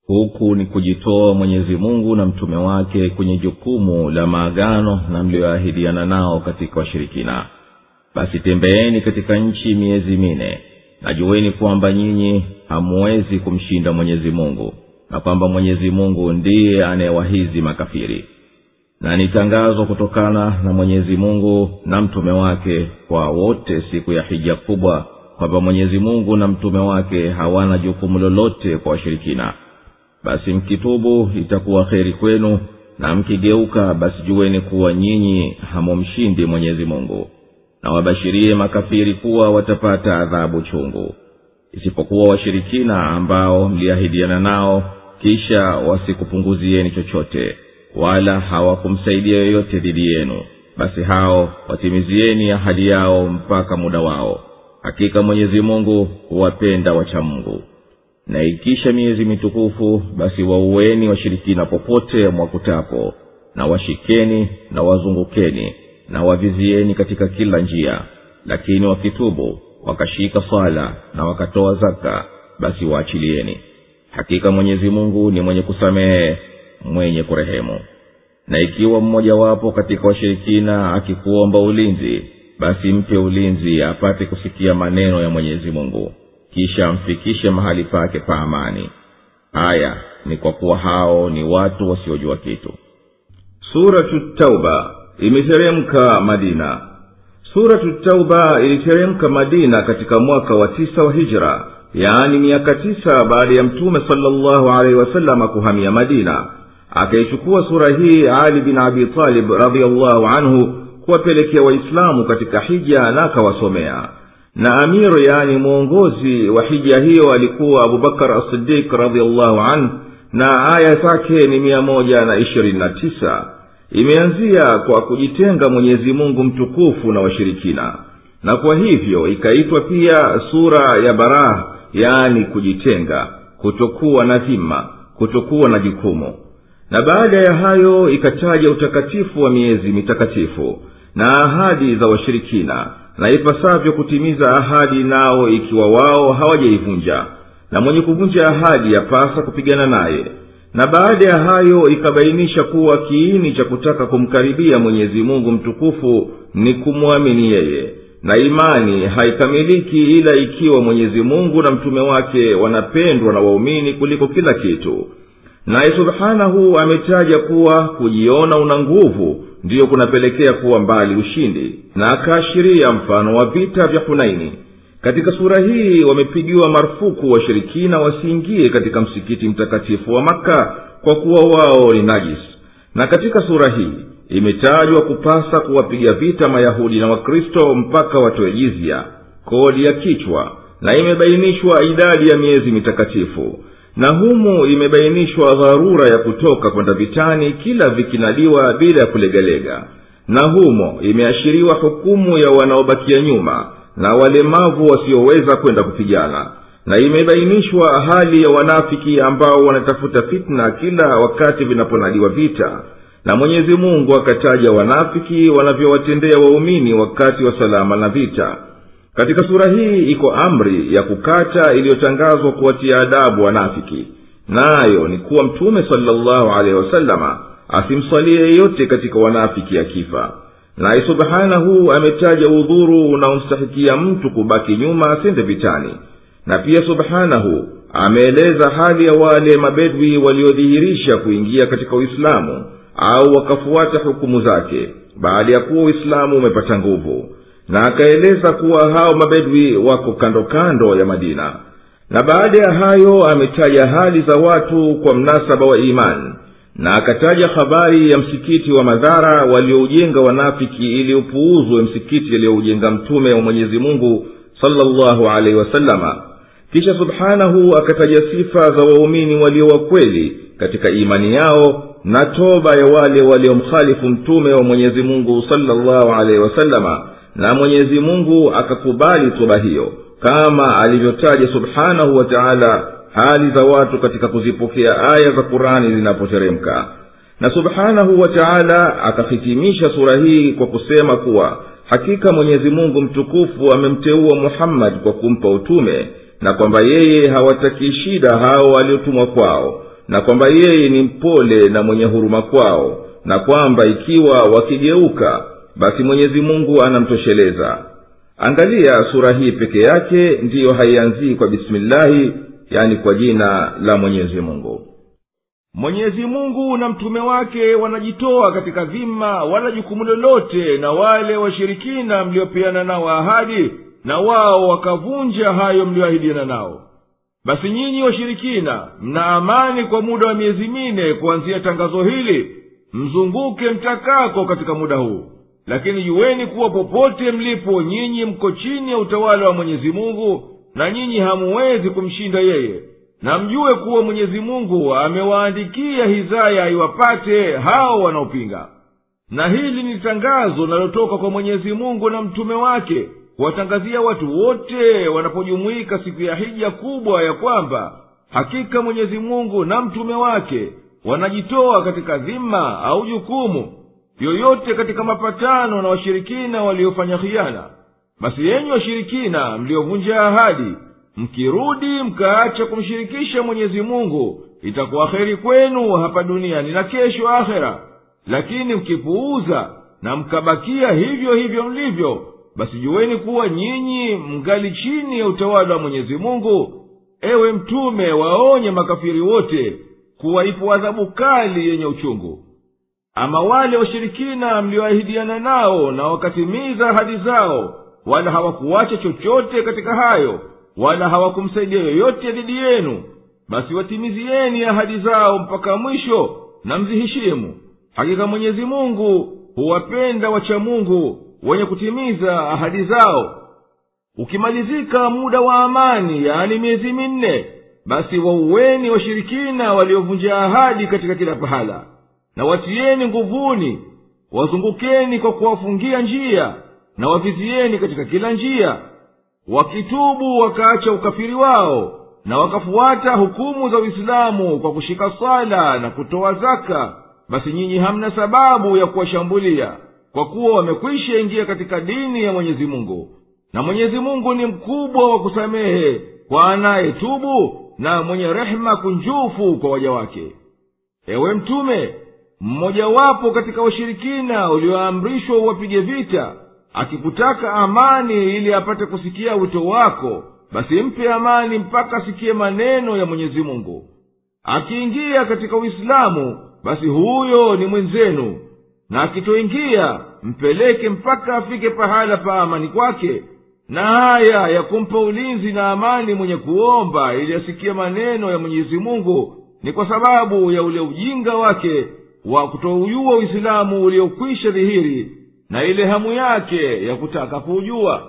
huku ni kujitoa mwenyezi mungu na mtume wake kwenye jukumu la maagano na mliyoahidiana nao katika washirikina basi tembeeni katika nchi miezi mine najueni kwamba nyinyi hamuwezi kumshinda mwenyezi mungu na kwamba mwenyezi mungu ndiye anayewahizi makafiri na ni tangazo kutokana na mwenyezi mungu na mtume wake kwa wote siku ya hija kubwa kwamba mwenyezi mungu na mtume wake hawana jukumu lolote kwa washirikina basi mkitubu itakuwa kheri kwenu na mkigeuka basi jueni kuwa nyinyi hamumshindi mwenyezi mungu na wabashirie makafiri kuwa watapata adhabu chungu isipokuwa washirikina ambao mliahidiana nao kisha wasikupunguzieni chochote wala hawakumsaidia yoyote dhidi yenu basi hao watimizieni ahadi yao mpaka muda wao hakika mwenyezi mungu huwapenda wachamungu na ikisha miezi mitukufu basi waueni washirikina popote mwakutapo na washikeni na wazungukeni na wavizieni katika kila njia lakini wakitubu wakashika swala na wakatoa zaka basi waachilieni hakika mwenyezi mungu ni mwenye kusamehe mwenye kurehemu na ikiwa mmojawapo katika washirikina akikuomba ulinzi basi mpe ulinzi apate kusikia maneno ya mwenyezi mungu kisha amfikishe mahali pake pa amani haya ni kwa kuwa hao ni watu wasiojua kitu suratu tauba imeteremka madina suratu tauba iliteremka madina katika mwaka wa tisa wa hijra yaani miaka tisa baada ya mtume salllahu alaihi wasalama kuhamia madina akaichukua sura hii ali bin abi talib radiallahu anhu kuwapelekea waislamu katika hija na akawasomea na amiru yaani mwongozi wa hija hiyo alikuwa abubakar asidik radiallahu anhu na aya zake ni mia moja na ishirini na tisa imeanzia kwa kujitenga mwenyezi mungu mtukufu na washirikina na kwa hivyo ikaitwa pia sura ya baraha yaani kujitenga kutokuwa na dhima kutokuwa na jukumu na baada ya hayo ikataja utakatifu wa miezi mitakatifu na ahadi za washirikina na ipasavyo kutimiza ahadi nao ikiwa wao hawajaivunja na mwenye kuvunja ahadi yapasa kupigana naye na baada ya hayo ikabainisha kuwa kiini cha kutaka kumkaribia mwenyezi mungu mtukufu ni kumwamini yeye na imani haikamiliki ila ikiwa mwenyezi mungu na mtume wake wanapendwa na waumini kuliko kila kitu naye subhanahu ametaja kuwa kujiona una nguvu ndiyo kunapelekea kuwa mbali ushindi na akaashiria mfano wa vita vya hunaini katika sura hii wamepigiwa marufuku washirikina wasiingie katika msikiti mtakatifu wa makka kwa kuwa wao ni najis na katika sura hii imetajwa kupasa kuwapiga vita mayahudi na wakristo mpaka watoe jizya kodi ya kichwa na imebainishwa idadi ya miezi mitakatifu na humu imebainishwa dharura ya kutoka kwenda vitani kila vikinadiwa bila ya kulegalega na humo imeashiriwa hukumu ya wanaobakia nyuma na walemavu wasioweza kwenda kupigana na imebainishwa hali ya wanafiki ambao wanatafuta fitna kila wakati vinaponadiwa vita na mwenyezi mungu akataja wanafiki wanavyowatendea waumini wakati wa salama na vita katika sura hii iko amri ya kukata iliyotangazwa kuwatia adabu wanafiki nayo ni kuwa mtume salllahu alehi wasalama asimsalie yeyote katika wanafiki akifa naye subhanahu ametaja udhuru unaomstahikia mtu kubaki nyuma asende vitani na pia subhanahu ameeleza hali ya wale mabedwi waliodhihirisha kuingia katika uislamu au wakafuata hukumu zake baada ya kuwa uislamu umepata nguvu na akaeleza kuwa hao mabedwi wako kando kando ya madina na baada ya hayo ametaja hali za watu kwa mnasaba wa imani na akataja habari ya msikiti wa madhara walioujenga wanafiki ili upuuzwe msikiti aliyoujenga mtume wa mwenyezi mungu salllahu alaihi wasalama kisha subhanahu akataja sifa za waumini walio wakweli katika imani yao na toba ya wale waliomkhalifu mtume wa mwenyezi mungu salllahu alaihi wasalama na mwenyezi mungu akakubali toba hiyo kama alivyotaja subhanahu wa taala hali za watu katika kuzipokea aya za qurani zinapoteremka na subhanahu wa taala akahitimisha sura hii kwa kusema kuwa hakika mwenyezi mungu mtukufu amemteua muhammadi kwa kumpa utume na kwamba yeye hawataki shida hao waliotumwa kwao na kwamba yeye ni mpole na mwenye huruma kwao na kwamba ikiwa wakigeuka basi mwenyezi mungu anamtosheleza angalia sura hii peke yake ndiyo haianzii kwa bismillahi yani kwa jina la mwenyezi mungu mwenyezi mungu na mtume wake wanajitoa katika dhima wala jukumu lolote na wale washirikina mliopeana nao ahadi na wao wakavunja hayo mlioahidiana nao basi nyinyi washirikina mna amani kwa muda wa miezi mine kuanzia tangazo hili mzunguke mtakako katika muda huu lakini juweni kuwa popote mlipo nyinyi mko chini ya utawala wa mwenyezi mungu na nyinyi hamuwezi kumshinda yeye na mjue kuwa mwenyezi mungu amewaandikia hizaya iwapate hao wanaopinga na hili ni tangazo linalotoka kwa mwenyezi mungu na mtume wake kuwatangazia watu wote wanapojumuika siku ya hija kubwa ya kwamba hakika mwenyezi mungu na mtume wake wanajitoa katika dhima au jukumu yoyote katika mapatano na washirikina waliofanya khiana basi yenyi washirikina mliovunja ahadi mkirudi mkaacha kumshirikisha mwenyezi mungu itakuwa heri kwenu hapa duniani na kesho akhera lakini mkipuuza na mkabakia hivyo hivyo mlivyo basi juweni kuwa nyinyi mngali chini ya utawala wa mwenyezi mungu ewe mtume waonye makafiri wote kuwa ipo adhabu kali yenye uchungu ama wale washirikina mlioahidiana nao na wakatimiza ahadi zao wala hawakuwacha chochote katika hayo wala hawakumsaidia yoyote dhidi yenu basi watimizieni ahadi zao mpaka mwisho na mziheshimu hakika mwenyezi mungu huwapenda wacha mungu wenye kutimiza ahadi zao ukimalizika muda wa amani yaani miezi minne basi wauweni washirikina waliovunja ahadi katika kila pahala na watieni nguvuni wazungukeni kwa kuwafungia njia na wavizieni katika kila njia wakitubu wakaacha ukafiri wao na wakafuata hukumu za uislamu kwa kushika swala na kutoa zaka basi nyinyi hamna sababu ya kuwashambulia kwa kuwa wamekwisha ingia katika dini ya mwenyezi mungu na mwenyezi mungu ni mkubwa wa kusamehe kwa anayetubu na mwenye rehema kunjufu kwa waja wake ewe mtume mmojawapo katika washirikina ulioamrishwa uwapige vita akikutaka amani ili apate kusikia wito wako basi mpe amani mpaka asikie maneno ya mwenyezi mungu akiingia katika uislamu basi huyo ni mwenzenu na akitoingia mpeleke mpaka afike pahala pa amani kwake na haya ya kumpa ulinzi na amani mwenye kuomba ili asikie maneno ya mwenyezi mungu ni kwa sababu ya ule ujinga wake wa kutoujua uislamu uliokwisha dhihiri na ile hamu yake ya kutaka kuujua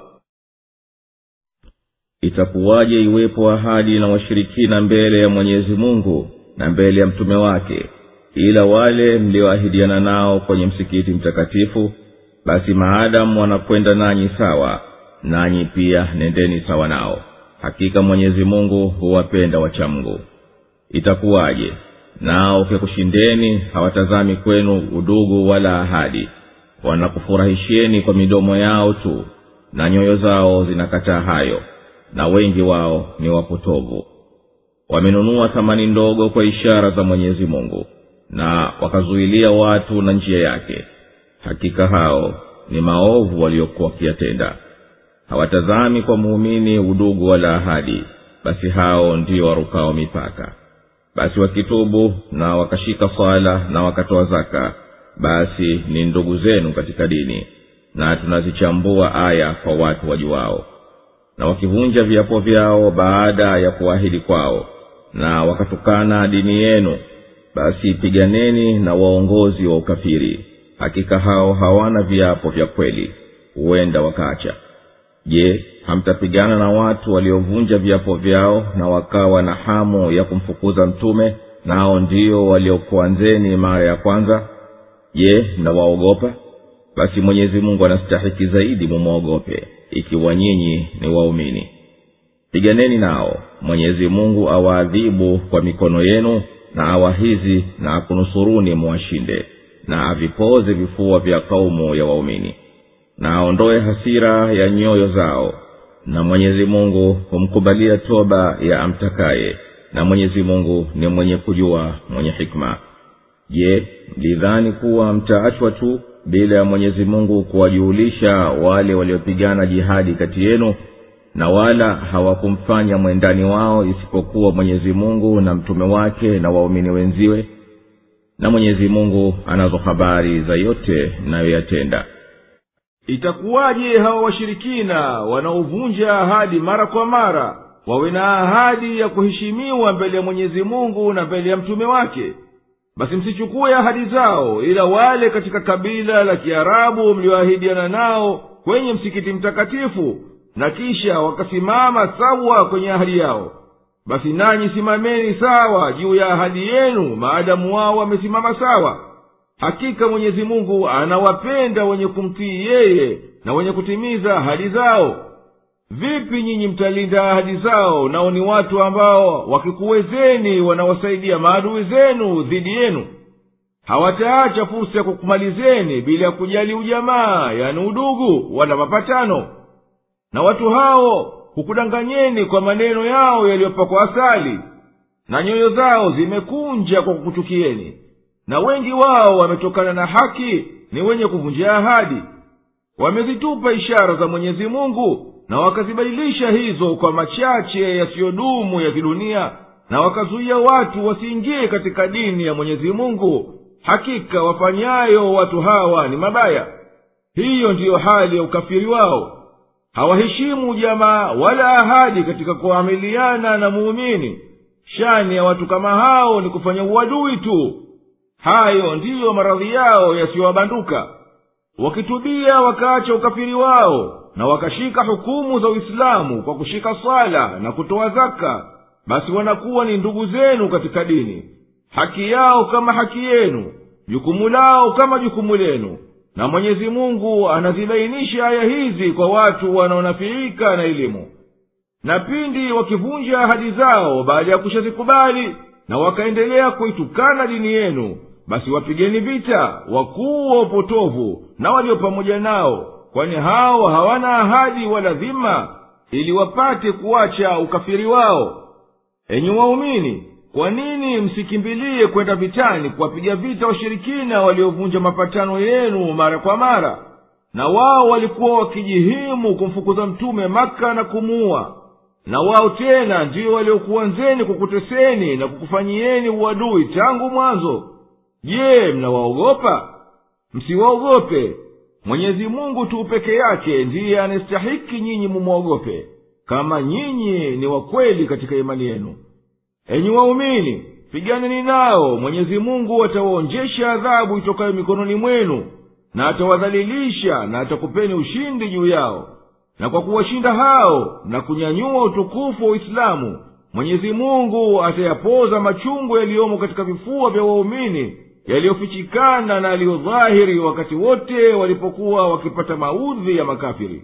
itakuwaje iwepo ahadi na washirikina mbele ya mwenyezi mungu na mbele ya mtume wake ila wale mlioahidiana nao kwenye msikiti mtakatifu basi maadamu wanakwenda nanyi sawa nanyi pia nendeni sawa nao hakika mwenyezi mungu huwapenda wachamngu itakuwaje nao ukikushindeni hawatazami kwenu udugu wala ahadi wanakufurahisheni kwa midomo yao tu na nyoyo zao zinakataa hayo na wengi wao ni wapotovu wamenunua thamani ndogo kwa ishara za mwenyezi mungu na wakazuilia watu na njia yake hakika hao ni maovu waliokuwa wakiyatenda hawatazami kwa muumini udugu wala ahadi basi hao ndio warukao mipaka basi wakitubu na wakashika swala na wakatoa zaka basi ni ndugu zenu katika dini na tunazichambua aya kwa watu wajuwao na wakivunja viapo vyao baada ya kuahidi kwao na wakatukana dini yenu basi piganeni na waongozi wa ukafiri hakika hao hawana viapo vya kweli huenda wakaacha je hamtapigana na watu waliovunja viapo vyao na wakawa na hamu ya kumfukuza mtume nao ndio waliokuanzeni mara ya kwanza je mnawaogopa basi mwenyezi mungu anastahiki zaidi mumwogope ikiwa nyinyi ni waumini piganeni nao mwenyezi mungu awaadhibu kwa mikono yenu na awahizi na akunusuruni muwashinde na avipoze vifua vya kaumu ya waumini na aondoe hasira ya nyoyo zao na mwenyezi mungu humkubalia toba ya amtakaye na mwenyezi mungu ni mwenye kujua mwenye hikma je mlidhani kuwa mtaachwa tu bila ya mwenyezi mungu kuwajuhulisha wale waliopigana jihadi kati yenu na wala hawakumfanya mwendani wao isipokuwa mwenyezi mungu na mtume wake na waumini wenziwe na mwenyezi mungu anazo habari za yote mnayoyatenda itakuwaje hawa washirikina wanaovunja ahadi mara kwa mara wawe na ahadi ya kuheshimiwa mbele ya mwenyezi mungu na mbele ya mtume wake basi msichukue ahadi zao ila wale katika kabila la kiarabu mlioahidiana nao kwenye msikiti mtakatifu na kisha wakasimama sawa kwenye ahadi yao basi nanyi simameni sawa juu ya ahadi yenu maadamu wao wamesimama sawa hakika mwenyezi mungu anawapenda wenye kumtii yeye na wenye kutimiza ahadi zao vipi nyinyi mtalinda ahadi zao nao ni watu ambao wakikuwezeni wanawasaidia maadui zenu dhidi yenu hawataacha fursa ya kukumalizeni bila ya kujali ujamaa yani udugu wala mapatano na watu hao hukudanganyeni kwa maneno yao yaliyopakwa asali na nyoyo zao zimekunja kwa kukuchukieni na wengi wao wametokana na haki ni wenye kuvunjia ahadi wamezitupa ishara za mwenyezi mungu na wakazibadilisha hizo kwa machache yasiyodumu ya kidunia na wakazuia watu wasiingie katika dini ya mwenyezi mungu hakika wafanyayo watu hawa ni mabaya hiyo ndiyo hali ya ukafiri wao hawaheshimu jamaa wala ahadi katika kuamiliana na muumini shani ya watu kama hao ni kufanya uadui tu hayo ndiyo maradhi yao yasiyowabanduka wakitubia wakaacha ukafiri wao na wakashika hukumu za uislamu kwa kushika swala na kutoa zaka basi wanakuwa ni ndugu zenu katika dini haki yao kama haki yenu jukumu lao kama jukumu lenu na mwenyezi mungu anazibainisha aya hizi kwa watu wanaonafiika na elimu na pindi wakivunja ahadi zao baada ya kushazikubali na wakaendelea kuitukana dini yenu basi wapigeni vita wakuu wa upotovu na walio pamoja nao kwani hao hawana ahadi wala dhima ili wapate kuacha ukafiri wao enyi waumini kwa nini msikimbilie kwenda vitani kuwapiga vita washirikina waliovunja mapatano yenu mara kwa mara na wao walikuwa wakijihimu kumfukuza mtume maka na kumuua na wao tena ndiyo waliokuanzeni kukuteseni na kukufanyieni uadui tangu mwanzo je mnawaogopa msiwaogope mwenyezi mungu tu peke yake ndiye anastahiki nyinyi mumwogope kama nyinyi ni wakweli katika imani yenu enyi waumini piganeni nao mwenyezi mungu atawaonjesha adhabu itokayo mikononi mwenu na atawadhalilisha na atakupeni ushindi juu yao na kwa kuwashinda hao na kunyanyua utukufu wa uislamu mwenyezi mungu atayapoza machungu yaliyomo katika vifua vya waumini yaliyofichikana na yaliyodhahiri wakati wote walipokuwa wakipata maudhi ya makafiri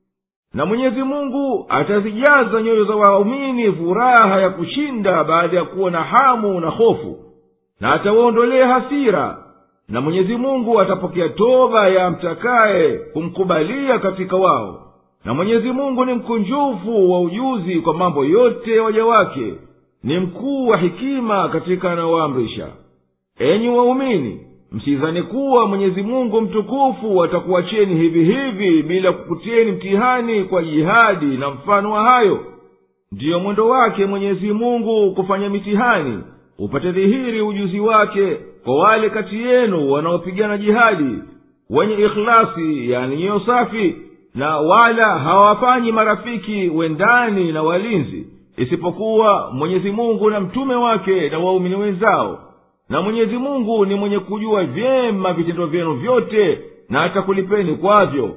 na mwenyezi mungu atazijaza nyoyo za waumini furaha ya kushinda baada ya kuwa na hamu na hofu na atawaondolea hasira na mwenyezi mungu atapokea toba ya mtakaye kumkubalia katika wao na mwenyezi mungu ni mkunjufu wa ujuzi kwa mambo yote ya waja wake ni mkuu wa hikima katika anayowaamrisha enyi waumini msidhani kuwa mwenyezi mungu mtukufu atakuwacheni hivi hivi bila kukutieni mtihani kwa jihadi na mfano wa hayo ndiyo mwendo wake mwenyezi mungu kufanya mitihani upate dhihiri ujuzi wake kwa wale kati yenu wanaopigana jihadi wenye ikhlasi yani nyoyo safi na wala hawafanyi marafiki wendani na walinzi isipokuwa mwenyezi mungu na mtume wake na waumini wenzao na mwenyezi mungu ni mwenye kujua vyema vitendo vyenu vyote na atakulipeni kwavyo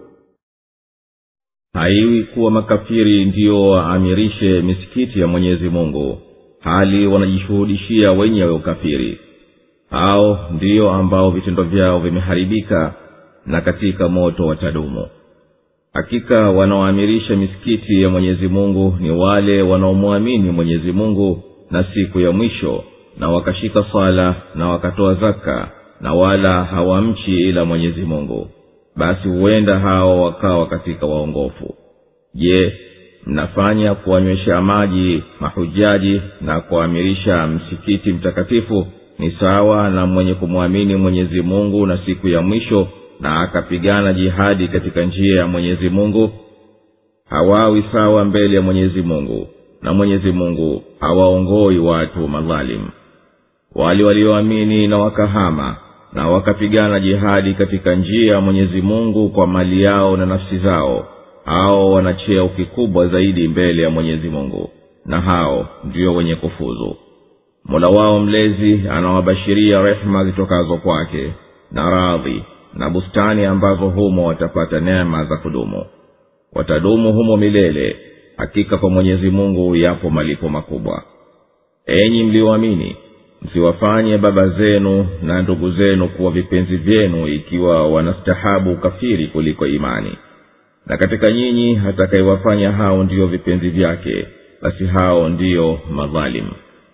haiwi kuwa makafiri ndiyo waamirishe misikiti ya mwenyezi mungu hali wanajishuhudishia wenyewe ukafiri hao ndiyo ambao vitendo vyao vimeharibika na katika moto watadumu hakika wanaoamirisha misikiti ya mwenyezi mungu ni wale wanaomwamini mwenyezi mungu na siku ya mwisho na wakashika swala na wakatoa zaka na wala hawamchi ila mwenyezi mungu basi huenda hao wakawa katika waongofu je mnafanya kuwanywesha maji mahujaji na kuamirisha msikiti mtakatifu ni sawa na mwenye kumwamini mwenyezi mungu na siku ya mwisho na akapigana jihadi katika njia ya mwenyezi mungu hawawi sawa mbele ya mwenyezi mungu na mwenyezi mungu hawaongoi watu madhalimu wale walioamini na wakahama na wakapigana jihadi katika njia ya mwenyezi mungu kwa mali yao na nafsi zao hao wana cheo kikubwa zaidi mbele ya mwenyezi mungu na hao ndio wenye kufuzu mola wao mlezi anawabashiria rehema zitokazo kwake na radhi na bustani ambazo humo watapata neema za kudumu watadumu humo milele hakika kwa mwenyezi mungu yapo malipo makubwa enyi mlioamini msiwafanye baba zenu na ndugu zenu kuwa vipenzi vyenu ikiwa wanastahabu ukafiri kuliko imani na katika nyinyi atakaiwafanya hao ndiyo vipenzi vyake basi hao ndiyo madhalimu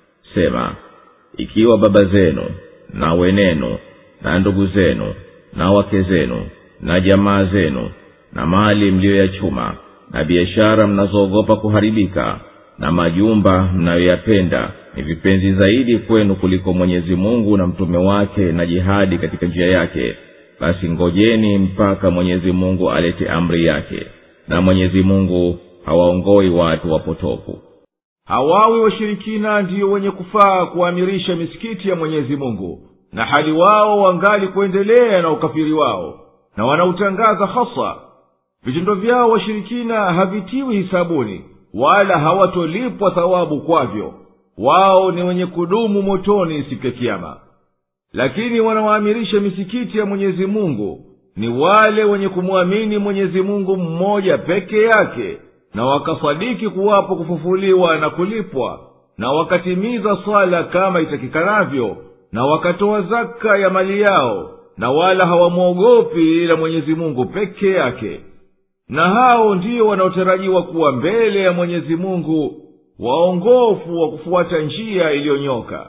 sema ikiwa baba zenu na wenenu na ndugu zenu na wake zenu na jamaa zenu na mali mliyoyachuma na biashara mnazoogopa kuharibika na majumba mnayoyapenda ni vipenzi zaidi kwenu kuliko mwenyezi mungu na mtume wake na jihadi katika njia yake basi ngojeni mpaka mwenyezi mungu alete amri yake na mwenyezi mungu hawaongoi watu wapotofu hawawi washirikina ndiyo wenye kufaa kuamirisha misikiti ya mwenyezi mungu na hali wao wangali kuendelea na ukafiri wao na wanautangaza hasa vitendo vyao washirikina havitiwi hisabuni wala hawatolipwa thawabu kwavyo wao ni wenye kudumu motoni siku ya kiama lakini wanaoamirisha misikiti ya mwenyezi mungu ni wale wenye kumwamini mwenyezi mungu mmoja peke yake na wakasadiki kuwapo kufufuliwa na kulipwa na wakatimiza swala kama itakikanavyo na wakatoa zaka ya mali yao na wala hawamwogopi ila mwenyezi mungu peke yake na hao ndiyo wanaotarajiwa kuwa mbele ya mwenyezi mungu waongofu wa kufuata njia iliyonyoka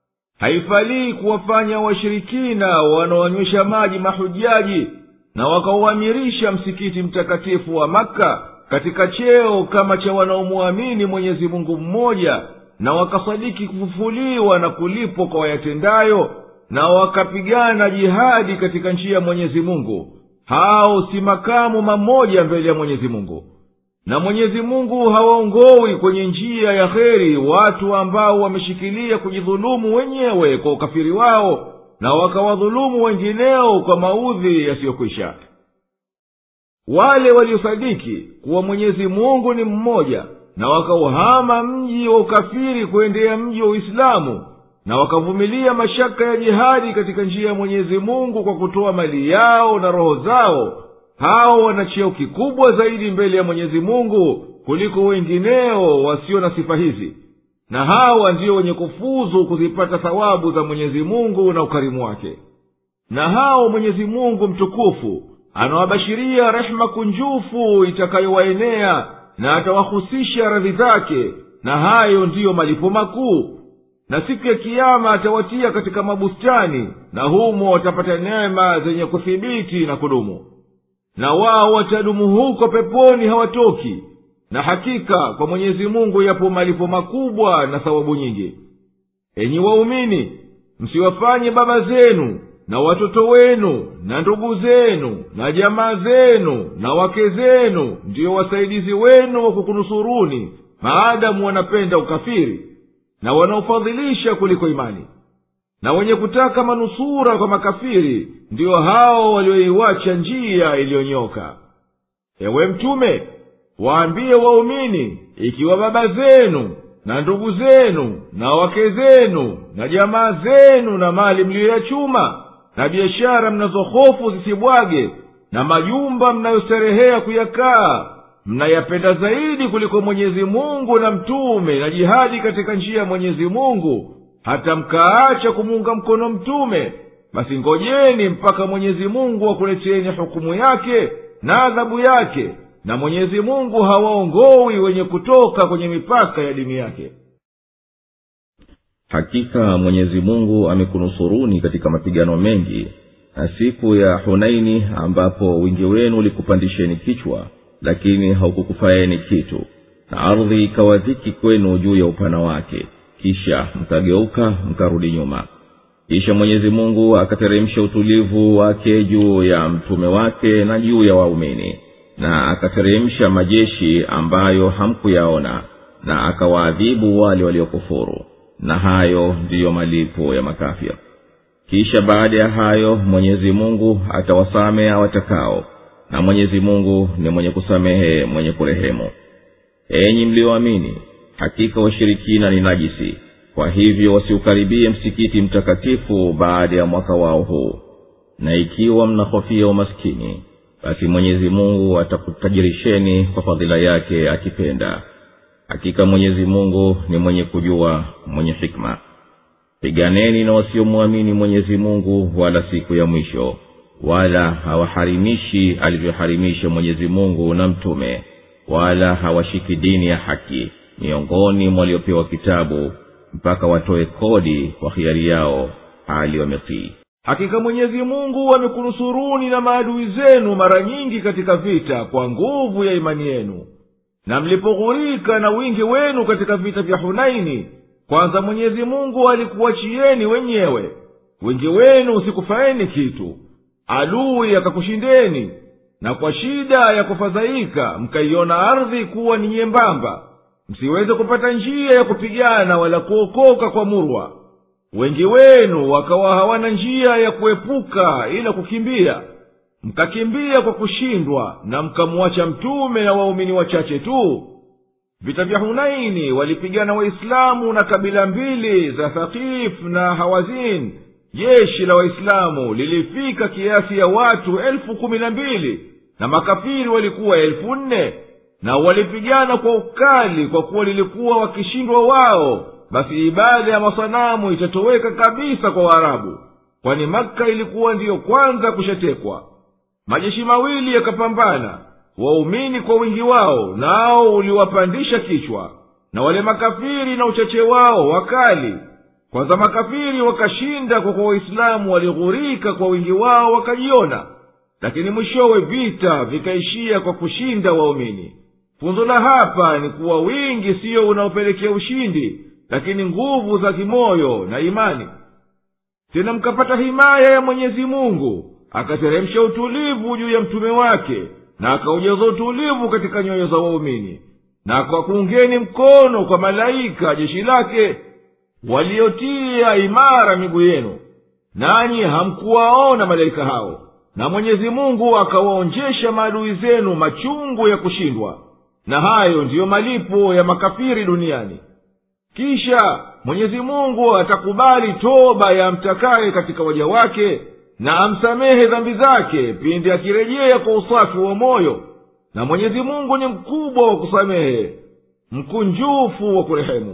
haifalii kuwafanya washirikina wanaoanywesha maji mahujaji na wakauamirisha msikiti mtakatifu wa makka katika cheo kama cha wanaomwamini mwenyezi mungu mmoja na wakasadiki kufufuliwa na kulipwa kwa wayatendayo na wakapigana jihadi katika njia ya mwenyezi mungu hao si makamu mamoja mbele ya mwenyezi mungu na mwenyezi mungu hawaongowi kwenye njia ya kheri watu ambao wameshikilia kujidhulumu wenyewe kwa ukafiri wao na wakawadhulumu wengineo kwa maudhi yasiyokwisha wale waliosadiki kuwa mwenyezi mungu ni mmoja na wakauhama mji wa ukafiri kuendea mji wa uislamu na wakavumilia mashaka ya jihadi katika njia ya mwenyezi mungu kwa kutoa mali yao na roho zao hao wana cheo kikubwa zaidi mbele ya mwenyezi mungu kuliko wengineo wasio na sifa hizi na hawa ndiyo wenye kufuzu kuzipata thawabu za mwenyezi mungu na ukarimu wake na hao mwenyezi mungu mtukufu anawabashiria rehema kunjufu itakayowaenea na atawahusisha radhi zake na hayo ndiyo malipo makuu na siku ya kiama atawatia katika mabustani na humo watapata neema zenye kuthibiti na kudumu na wao watadumu huko peponi hawatoki na hakika kwa mwenyezi mungu yapo malipo makubwa na thawabu nyingi enyi waumini msiwafanye baba zenu na watoto wenu na ndugu zenu na jamaa zenu na wake zenu ndiyo wasaidizi wenu wa kukunusuruni maadamu wanapenda ukafiri na wanaofadhilisha kuliko imani na wenye kutaka manusura kwa makafiri ndiyo hao walioiwacha njia iliyonyoka ewe mtume waambie waumini ikiwa baba zenu na ndugu zenu na wake zenu na jamaa zenu na mali mliyoyachuma na biashara mnazohofu zisibwage na majumba mnayosterehea kuyakaa mnayapenda zaidi kuliko mwenyezi mungu na mtume na jihadi katika njia ya mwenyezi mungu hata mkaacha kumuunga mkono mtume basi ngojeni mpaka mwenyezi mungu akuleteni hukumu yake na adhabu yake na mwenyezi mungu hawaongowi wenye kutoka kwenye mipaka ya dini yake hakika mwenyezi mungu amekunusuruni katika mapigano mengi na siku ya hunaini ambapo wingi wenu ulikupandisheni kichwa lakini haukukufaeni kitu na ardhi ikawa dhiki kwenu juu ya upana wake kisha mkageuka mkarudi nyuma kisha mwenyezi mungu akateremsha utulivu wake juu ya mtume wake na juu ya waumini na akateremsha majeshi ambayo hamkuyaona na akawaadhibu wale waliokufuru na hayo ndiyo malipo ya makafir kisha baada ya hayo mwenyezi mungu atawasamehe awatakao na mwenyezi mungu ni mwenye kusamehe mwenye kurehemu enyi mlioamini hakika washirikina ni najisi kwa hivyo wasiukaribie msikiti mtakatifu baada ya mwaka wao huu na ikiwa mnahofia umaskini basi mwenyezi mungu atakutajirisheni kwa fadhila yake akipenda hakika mwenyezi mungu ni mwenye kujua mwenye hikma piganeni na wasiomwamini mwenyezi mungu wala siku ya mwisho wala hawaharimishi alivyoharimisha mwenyezi mungu na mtume wala hawashiki dini ya haki miongoni mwa waliopewa kitabu mpaka watoe kodi kwa hiari yao hali wametii hakika mwenyezi mungu amekunusuruni na maadui zenu mara nyingi katika vita kwa nguvu ya imani yenu na mlipoghurika na wingi wenu katika vita vya hunaini kwanza mwenyezi mungu alikuachieni wenyewe wingi wenu usikufaeni kitu adui akakushindeni na kwa shida ya kufadhaika mkaiona ardhi kuwa ni nyembamba msiweze kupata njia ya kupigana wala kuokoka kwa murwa wengi wenu wakawa hawana njia ya kuepuka ila kukimbia mkakimbia kwa kushindwa na mkamwacha mtume na waumini wachache tu vita vya hunaini walipigana waislamu na kabila mbili za thaqif na hawazin jeshi la waislamu lilifika kiasi ya watu elfu kumi na mbili na makafiri walikuwa elfu nne na walipigana kwa ukali kwa kuwa lilikuwa wakishindwa wao basi ibada ya masanamu itatoweka kabisa kwa waarabu kwani makka ilikuwa ndiyo kwanza kushatekwa majeshi mawili yakapambana waumini kwa wingi wao nao uliwapandisha kichwa na wale makafiri na uchache wao wakali kwanza makafiri wakashinda kwa kuwa waislamu walighurika kwa wingi wao wakajiona lakini mwishowe vita vikaishia kwa kushinda waumini funzo la hapa ni kuwa wingi siyo unaopelekea ushindi lakini nguvu za kimoyo na imani tena mkapata himaya ya mwenyezi mungu akateremsha utulivu juu ya mtume wake na akaujaza utulivu katika nyoyo za waumini na akakuungeni mkono kwa malaika jeshi lake waliotia imara miguu yenu nanyi hamkuwaona malaika hao na mwenyezi mungu akawaonjesha maadui zenu machungu ya kushindwa na hayo ndiyo malipo ya makafiri duniani kisha mwenyezi mungu atakubali toba ya mtakaye katika waja wake na amsamehe dhambi zake pindi akirejea kwa usafi wa moyo na mwenyezi mungu ni mkubwa wa kusamehe mkunjufu wa kurehemu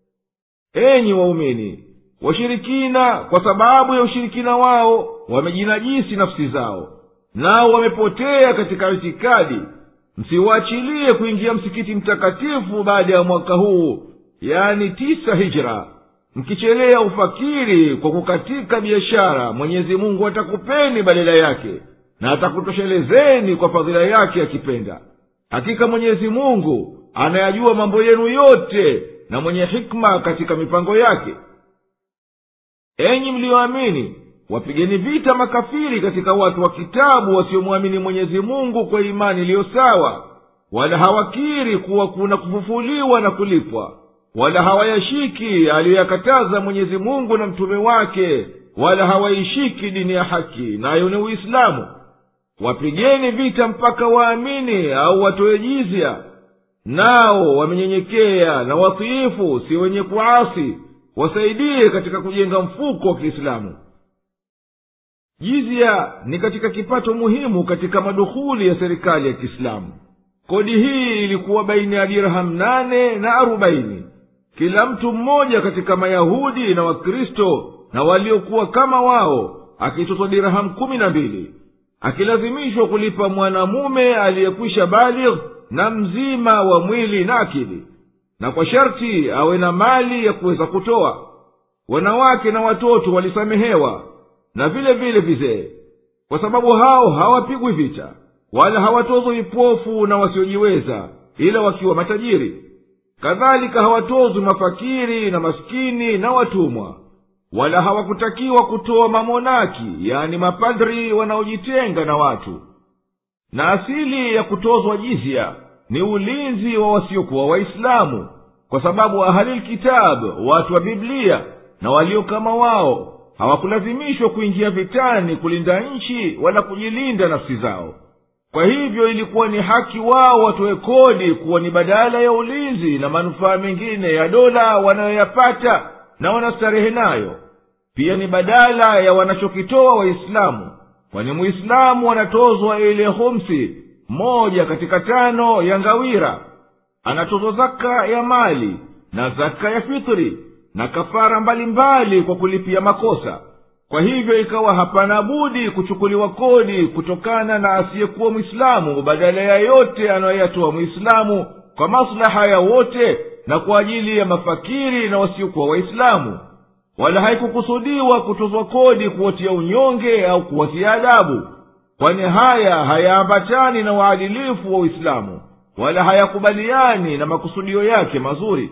enyi waumini washirikina kwa sababu ya ushirikina wao wamejinajisi nafsi zao nao wamepotea katika itikadi msiwaachilie kuingia msikiti mtakatifu baada ya mwaka huu yani tisa hijra mkichelea ufakiri kwa kukatika biashara mwenyezi mungu atakupeni badala yake na atakutoshelezeni kwa fadhila yake akipenda hakika mwenyezi mungu anayajua mambo yenu yote na mwenye hikma katika mipango yake enyi mliyoamini wapigeni vita makafiri katika watu wa kitabu wasiomwamini mwenyezi mungu kwa imani iliyo sawa wala hawakiri kuwa kuna kufufuliwa na kulipwa wala hawayashiki aliyoyakataza mwenyezi mungu na mtume wake wala hawaishiki dini ya haki nayo ni uislamu wapigeni vita mpaka waamini au watoe jizya nao wamenyenyekea na watiifu si wenye kuasi wasaidie katika kujenga mfuko wa kiislamu jizya ni katika kipato muhimu katika madukhuli ya serikali ya kiislamu kodi hii ilikuwa baina ya dirham nane na arobaini kila mtu mmoja katika mayahudi na wakristo na waliokuwa kama wao akitozwa dirhamu kumi na mbili akilazimishwa kulipa mwanamume aliyekwisha baligh na mzima wa mwili na akili na kwa sharti awe na mali ya kuweza kutoa wanawake na watoto walisamehewa na vile vile vizee kwa sababu hao hawapigwi vita wala hawatozwi vipofu na wasiojiweza ila wakiwa matajiri kadhalika hawatozwi mafakiri na maskini na watumwa wala hawakutakiwa kutoa mamonaki yani mapadri wanaojitenga na watu na asili ya kutozwa jizya ni ulinzi wa wasiokuwa waislamu kwa sababu ahalilkitabu watu wa biblia na walio kama wao hawakulazimishwa kuingia vitani kulinda nchi wala kujilinda nafsi zao kwa hivyo ilikuwa ni haki wao watoe kodi kuwa ni badala ya ulinzi na manufaa mengine ya dola wanayoyapata na wanastarehe nayo pia ni badala ya wanachokitoa waislamu kwani muislamu anatozwa ile humsi moja katika tano ya ngawira anatozwa zaka ya mali na zaka ya fitri na kafara mbalimbali mbali kwa kulipia makosa kwa hivyo ikawa hapana budi kuchukuliwa kodi kutokana na asiyekuwa mwislamu badala ya yote anayoyatoa mwislamu kwa maslaha ya wote na kwa ajili ya mafakiri na wasiokuwa waislamu wala haikukusudiwa kutozwa kodi kuwatia unyonge au kuwatia adabu kwani haya hayaambatani na uadilifu wa uislamu wala hayakubaliani na makusudio yake mazuri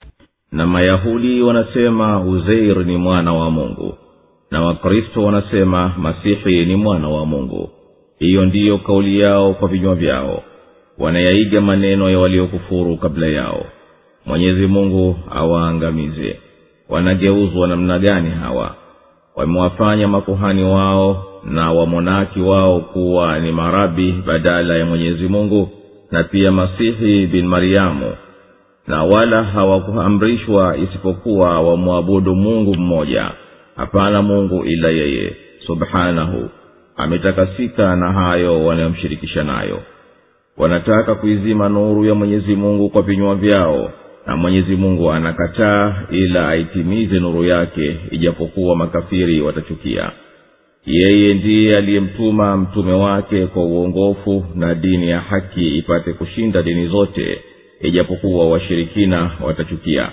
na mayahudi wanasema uzeir ni mwana wa mungu na wakristo wanasema masihi ni mwana wa mungu hiyo ndiyo kauli yao kwa vinywa vyao wanayaiga maneno ya waliokufuru kabla yao mwenyezi mungu awaangamize wanageuzwa namna gani hawa wamewafanya makuhani wao na wamonaki wao kuwa ni marabi badala ya mwenyezi mungu na pia masihi bin mariamu na wala hawakuamrishwa isipokuwa wamwabudu mungu mmoja hapana mungu ila yeye subhanahu ametakasika na hayo wanayomshirikisha nayo wanataka kuizima nuru ya mwenyezi mungu kwa vinywa vyao na mwenyezi mungu anakataa ila aitimize nuru yake ijapokuwa makafiri watachukia yeye ndiye aliyemtuma mtume wake kwa uongofu na dini ya haki ipate kushinda dini zote ijapokuwa washirikina watachukia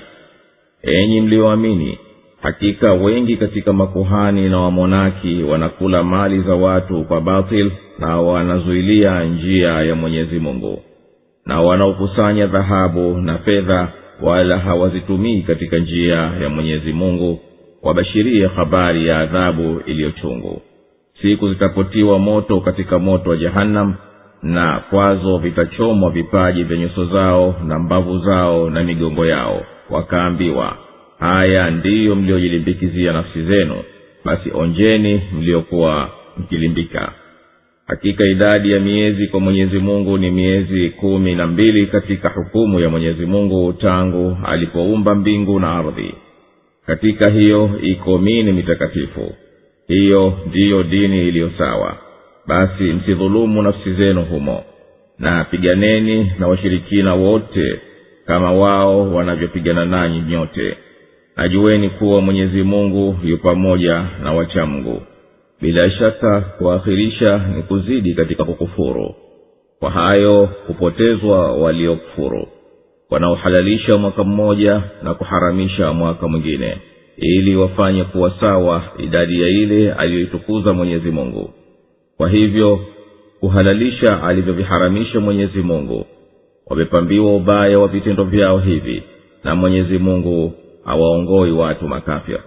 enyi mlioamini hakika wengi katika makuhani na wamonaki wanakula mali za watu kwa batil na wanazuilia njia ya mwenyezi mungu na wanaokusanya dhahabu na fedha wala hawazitumii katika njia ya mwenyezi mungu wabashirie habari ya adhabu iliyochungu siku zitapotiwa moto katika moto wa jahannam na kwazo vitachomwa vipaji vya nyuso zao na mbavu zao na migongo yao wakaambiwa haya ndiyo mliojilimbikizia nafsi zenu basi onjeni mliokuwa mkilimbika hakika idadi ya miezi kwa mwenyezi mungu ni miezi kumi na mbili katika hukumu ya mwenyezi mungu tangu alipoumba mbingu na ardhi katika hiyo iko mini mitakatifu hiyo ndiyo dini iliyo sawa basi msidhulumu nafsi zenu humo na piganeni na washirikina wote kama wao wanavyopigana nanyi nyote najueni kuwa mwenyezi mungu yu pamoja na wachamgu bila shaka kuakhirisha ni kuzidi katika kukufuru kwa hayo hupotezwa waliokufuru wanaohalalisha mwaka mmoja na kuharamisha mwaka mwingine ili wafanye kuwa sawa idadi ya ile aliyoitukuza mwenyezi mungu kwa hivyo kuhalalisha alivyoviharamisha mwenyezi mungu wamepambiwa ubaya wa vitendo vyao hivi na mwenyezi mungu hawaongoi watu makafya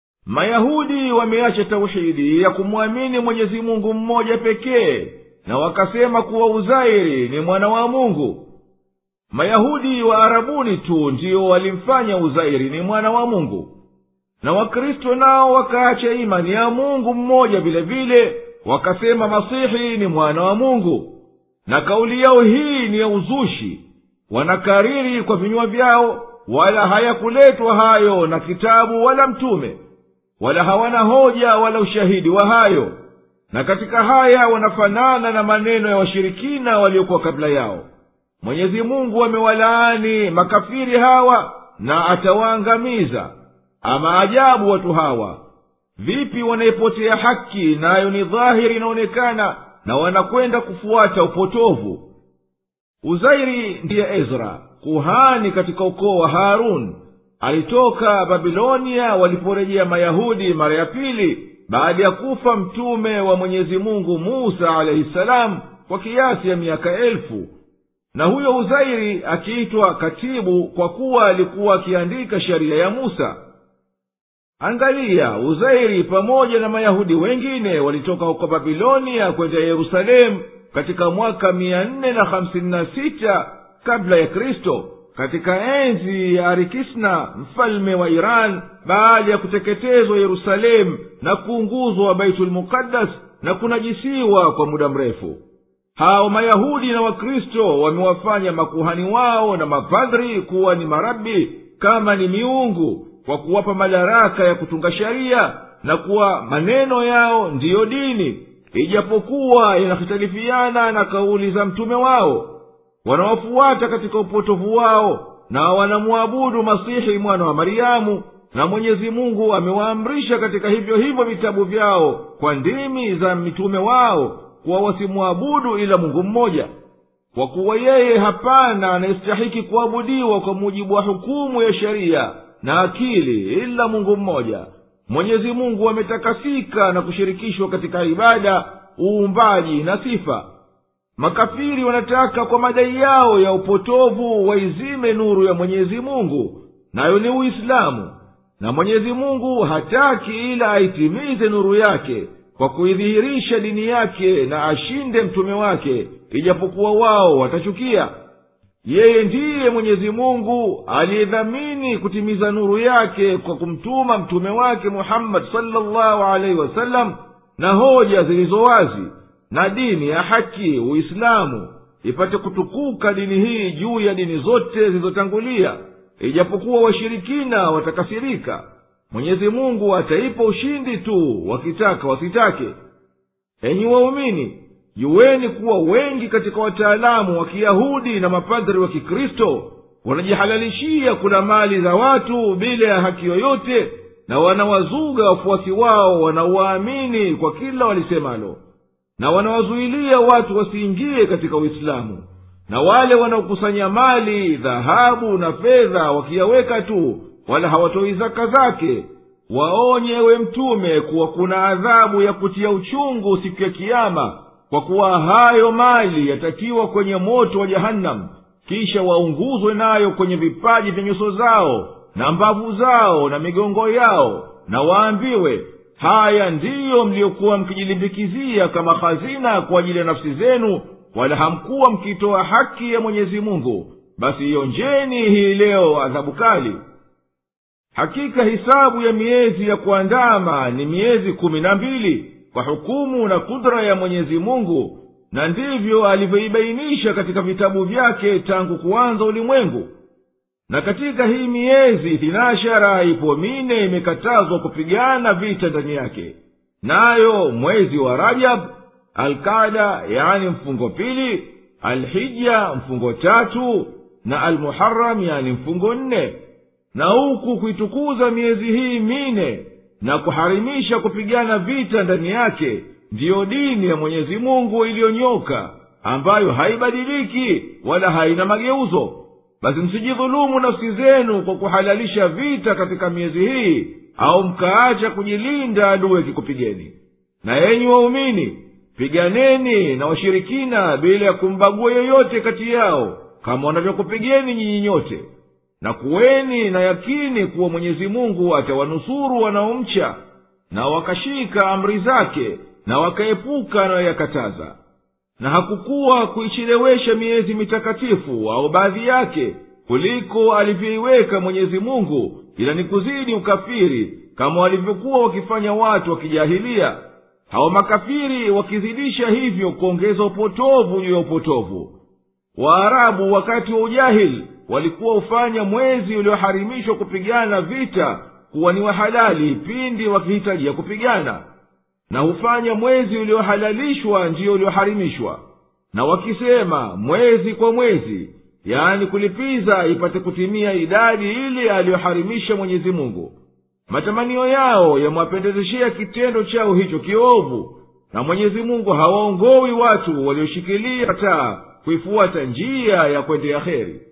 mayahudi wameacha tauhidi ya kumwamini mwenyezi mungu mmoja pekee na wakasema kuwa uzairi ni mwana wa mungu mayahudi wa arabuni tu ndiyo walimfanya uzairi ni mwana wa mungu na wakristo nao wakaacha imani ya mungu mmoja vile vile wakasema masihi ni mwana wa mungu na kauli yao hii ni ya uzushi wanakariri kwa vinywa vyao wala hayakuletwa hayo na kitabu wala mtume wala hawana hoja wala ushahidi wa hayo na katika haya wanafanana na maneno ya washirikina waliokuwa kabla yao mwenyezi mungu amewalaani makafiri hawa na atawaangamiza ama ajabu watu hawa vipi wanaipotea haki nayo ni dhahiri inaonekana na wanakwenda kufuata upotovu uzairi ndiye ezra kuhani katika ukoo wa harun alitoka babilonia waliporejea mayahudi mara ya pili baada ya kufa mtume wa mwenyezi mungu musa alaihi salamu kwa kiasi ya miaka elfu na huyo uzairi akiitwa katibu kwa kuwa alikuwa akiandika sheria ya musa angalia uzairi pamoja na mayahudi wengine walitoka huko babilonia kwenda yerusalemu katika mwaka mia nne na hamsini na sita kabla ya kristo katika enzi ya arikisna mfalme wa iran baada ya kuteketezwa yerusalemu na kuunguzwa baitulmuqaddas na kunajisiwa kwa muda mrefu hao mayahudi na wakristo wamewafanya makuhani wao na mapadhri kuwa ni marabi kama ni miungu kwa kuwapa madaraka ya kutunga sheria na kuwa maneno yao ndiyo dini ijapokuwa yanahitalifiana na kauli za mtume wao wanawafuata katika upotovu wao na wanamwabudu masihi mwana wa mariamu na mwenyezi mungu amewaamrisha katika hivyo hivyo vitabu vyao kwa ndimi za mitume wao kuwa wasimwabudu ila mungu mmoja kwa kuwa yeye hapana anayestahiki kuabudiwa kwa mujibu wa hukumu ya sheria na akili ila mungu mmoja mwenyezi mungu ametakasika na kushirikishwa katika ibada uumbaji na sifa makafiri wanataka kwa madai yao ya upotovu waizime nuru ya mwenyezi mungu nayo ni uislamu na mwenyezi mungu hataki ila aitimize nuru yake kwa kuidhihirisha dini yake na ashinde mtume wake ijapokuwa wao watachukia yeye ndiye mwenyezi mungu aliyedhamini kutimiza nuru yake kwa kumtuma mtume wake muhammadi salllahu alaihi wasallam na hoja zilizo wazi na dini ya haki uislamu ipate kutukuka dini hii juu ya dini zote zilizotangulia ijapokuwa washirikina watakasirika mwenyezi mungu ataipa ushindi tu wakitaka wasitake enyi waumini juweni kuwa wengi katika wataalamu wa kiyahudi na mapadhari wa kikristo wanajihalalishia kula mali za watu bila ya haki yoyote na wanawazuga wafuasi wao wanaowaamini kwa kila walisemalo na wanawazuilia watu wasiingie katika uislamu na wale wanaokusanya mali dhahabu na fedha wakiyaweka tu wala hawatoi zaka zake waonye we mtume kuwa kuna adhabu ya kutia uchungu siku ya kiama kwa kuwa hayo mali yatatiwa kwenye moto wa jahannam kisha waunguzwe nayo kwenye vipaji vya nyuso zao na mbavu zao na migongo yao na waambiwe haya ndiyo mliyokuwa mkijilimbikizia kama hazina kwa ajili ya nafsi zenu wala hamkuwa mkitoa haki ya mwenyezi mungu basi ionjeni hii leo adhabu kali hakika hisabu ya miezi ya kuandama ni miezi kumi na mbili kwa hukumu na kudra ya mwenyezi mungu na ndivyo alivyoibainisha katika vitabu vyake tangu kuanza ulimwengu na katika hii miezi thinashara ipo mine imekatazwa kupigana vita ndani yake nayo mwezi wa rajab alkada yani mfungo pili alhija mfungo tatu na almuharam yani mfungo nne na huku kuitukuza miezi hii mine na kuharimisha kupigana vita ndani yake ndiyo dini ya mwenyezi mungu iliyonyoka ambayo haibadiliki wala haina mageuzo basi msijidhulumu nafsi zenu kwa kuhalalisha vita katika miezi hii au mkaacha kujilinda adui akikupigeni na enyi waumini piganeni na washirikina bila ya kumbagua yoyote kati yao kama wanavyokupigeni nyinyi nyote na kuweni na yakini kuwa mwenyezi mungu atawanusuru wanaomcha na wakashika amri zake na wakaepuka anayoyakataza na hakukuwa kuichelewesha miezi mitakatifu au baadhi yake kuliko alivyoiweka mwenyezi mungu ila ni kuzidi ukafiri kama walivyokuwa wakifanya watu wakijahilia hao makafiri wakizidisha hivyo kuongeza upotovu juu ya upotovu waarabu wakati wa ujahili walikuwa hufanya mwezi ulioharimishwa kupigana vita kuwa ni wahalali pindi wakihitajia kupigana na hufanya mwezi uliohalalishwa ndiyo ulioharimishwa na wakisema mwezi kwa mwezi yaani kulipiza ipate kutimia idadi ile aliyoharimisha mwenyezi mungu matamanio yao yamwapendezeshea kitendo chao hicho kiovu na mwenyezi mungu hawaongowi watu walioshikilia taa kuifuata njia ya kwendea heri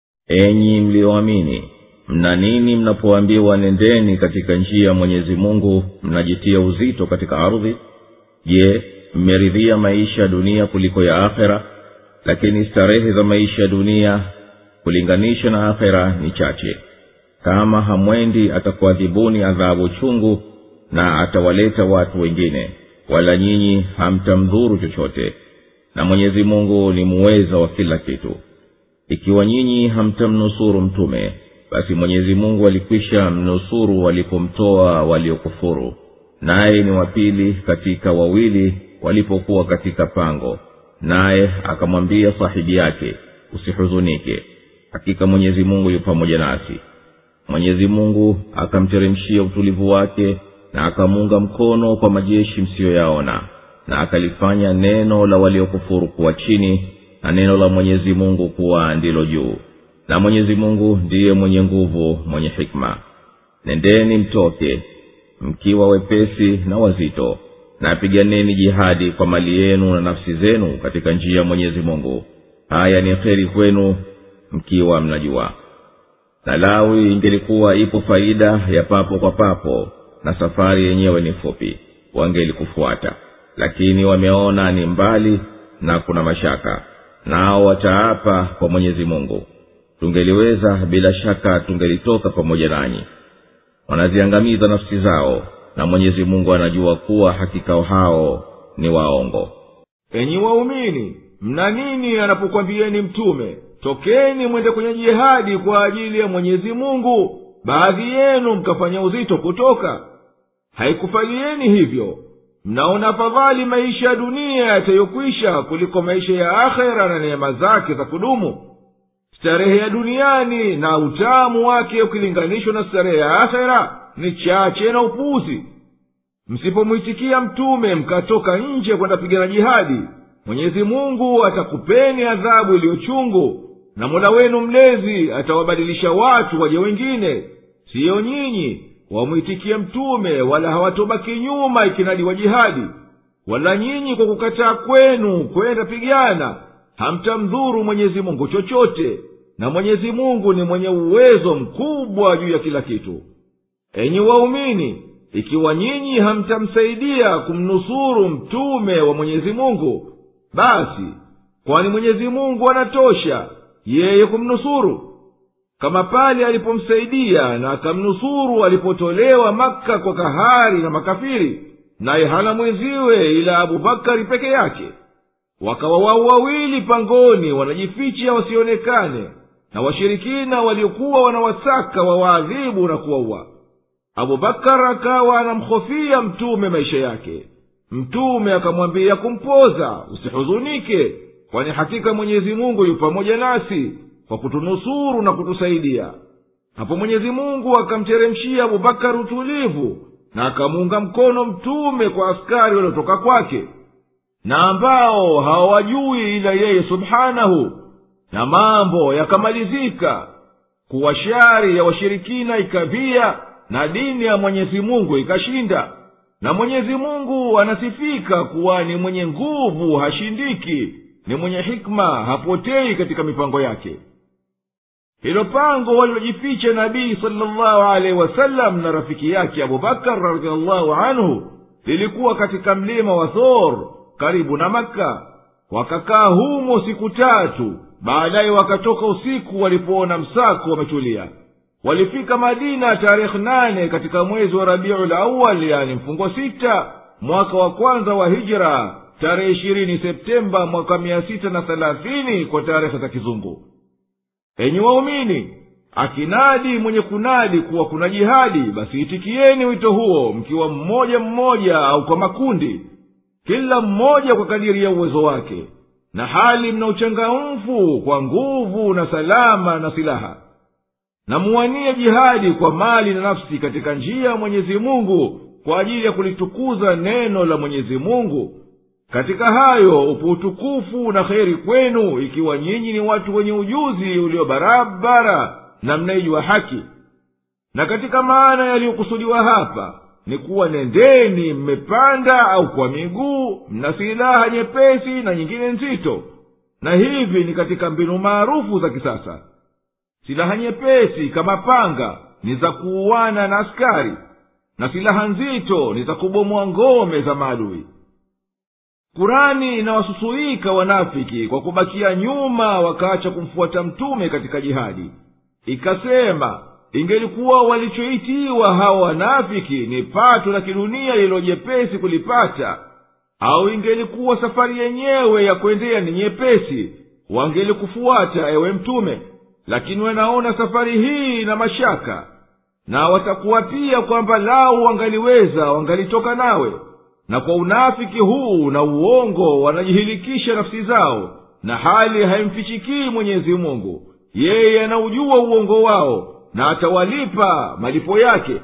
enyi mliyoamini mna nini mnapoambiwa nendeni katika njia ya mwenyezi mungu mnajitia uzito katika ardhi je mmeridhia maisha ya dunia kuliko ya akhera lakini starehe za maisha ya dunia kulinganisha na akhera ni chache kama hamwendi atakuadhibuni adhabu chungu na atawaleta watu wengine wala nyinyi hamtamdhuru chochote na mwenyezi mungu ni muweza wa kila kitu ikiwa nyinyi hamtamnusuru mtume basi mwenyezi mungu alikwisha mnusuru walipomtoa waliokufuru naye ni wapili katika wawili walipokuwa katika pango naye akamwambia sahibi yake usihuzunike hakika mwenyezi mungu yu pamoja nasi mwenyezi mungu akamteremshia utulivu wake na akamuunga mkono kwa majeshi msiyoyaona na akalifanya neno la waliokufuru kuwa chini na neno la mwenyezi mungu kuwa ndilo juu na mwenyezi mungu ndiye mwenye nguvu mwenye hikma nendeni mtoke mkiwa wepesi na wazito na piganeni jihadi kwa mali yenu na nafsi zenu katika njia ya mwenyezi mungu haya ni kheri kwenu mkiwa mnajua na lawi ingelikuwa ipo faida ya papo kwa papo na safari yenyewe ni fupi wangelikufuata lakini wameona ni mbali na kuna mashaka nao wataapa kwa mwenyezi mungu tungeliweza bila shaka tungelitoka pamoja nanyi wanaziangamiza nafsi zao na mwenyezi mungu anajua kuwa hakika hao ni waongo enyi waumini mna nini anapokwambieni mtume tokeni mwende kwenye jihadi kwa ajili ya mwenyezi mungu baadhi yenu mkafanya uzito kutoka haikufalieni hivyo mnaona afadhali maisha ya dunia yatayokwisha kuliko maisha ya akhera na neema zake za kudumu starehe ya duniani na utamu wake ukilinganishwa na starehe ya akhera ni chache na upuzi msipomwitikia mtume mkatoka nje kwenda pigana jihadi mwenyezi mungu atakupeni adhabu iliyochungu na mola wenu mlezi atawabadilisha watu waje wengine siyo nyinyi wamwitikie mtume wala hawatobaki nyuma ikinadiwa jihadi wala nyinyi kwa kukataa kwenu kwenda pigana hamtamdhuru mwenyezi mungu chochote na mwenyezi mungu ni mwenye uwezo mkubwa juu ya kila kitu enyi waumini ikiwa nyinyi hamtamsaidia kumnusuru mtume wa mwenyezi mungu basi kwani mwenyezi mungu anatosha yeye kumnusuru kama pale alipomsaidia na akamnusuru alipotolewa makka kwa kahari na makafiri naye hana mwenziwe ila abubakari peke yake wakawa wao wawili pangoni wanajificha wasionekane na washirikina waliokuwa wanawasaka wawaadhibu na kuwaua abubakar akawa anamhofia mtume maisha yake mtume akamwambia kumpoza usihuzunike kwani hakika mwenyezi mungu yu pamoja nasi kwa kutunusuru na kutusaidia hapo mwenyezi mungu akamteremshia abubakari utulivu na akamuunga mkono mtume kwa askari waliotoka kwake na ambao hawawajui ila yeye subhanahu na mambo yakamalizika kuwa shari ya washirikina ikavia na dini ya mwenyezi mungu ikashinda na mwenyezi mungu anasifika kuwa ni mwenye nguvu hashindiki ni mwenye hikma hapotei katika mipango yake hilo pango walilojificha nabii salllahu alaihi wasallam na rafiki yake abubakar radiallahu anhu lilikuwa katika mlima wa thor karibu na makka wakakaa humo siku tatu baadaye wakatoka usiku walipoona msako wametulia walifika madina tarehe nane katika mwezi wa rabiul awal yani mfungo sita mwaka wa kwanza wa hijra tarehe ishirini septemba mwaka mia sita na thelathini kwa tarehe za kizungu enyi waumini akinadi mwenye kunadi kuwa kuna jihadi basi itikieni wito huo mkiwa mmoja mmoja au kwa makundi kila mmoja kwa kadiri ya uwezo wake na hali mna uchangamfu kwa nguvu na salama na silaha na muwanie jihadi kwa mali na nafsi katika njia ya mwenyezi mungu kwa ajili ya kulitukuza neno la mwenyezi mungu katika hayo upo utukufu na kheri kwenu ikiwa nyinyi ni watu wenye ujuzi ulio barabara na mnaijua haki na katika maana yaliyokusudiwa hapa ni kuwa nendeni mmepanda au kwa miguu mna silaha nyepesi na nyingine nzito na hivi ni katika mbinu maarufu za kisasa silaha nyepesi kama panga ni za kuuana na askari na silaha nzito ni za kubomoa ngome za maadui kurani inawasusuika wanafiki kwa kubakia nyuma wakaacha kumfuata mtume katika jihadi ikasema ingelikuwa walichoitiwa hawa wanafiki ni pato la kidunia lililo jepesi kulipata au ingelikuwa safari yenyewe ya kwendea ni nyepesi wangelikufuata ewe mtume lakini wanaona safari hii na mashaka na watakuwa pia kwamba lau wangaliweza wangalitoka nawe na kwa unafiki huu na uongo wanajihilikisha nafsi zao na hali haimfichikii mwenyezi mungu yeye anaujua uongo wao na atawalipa malipo yake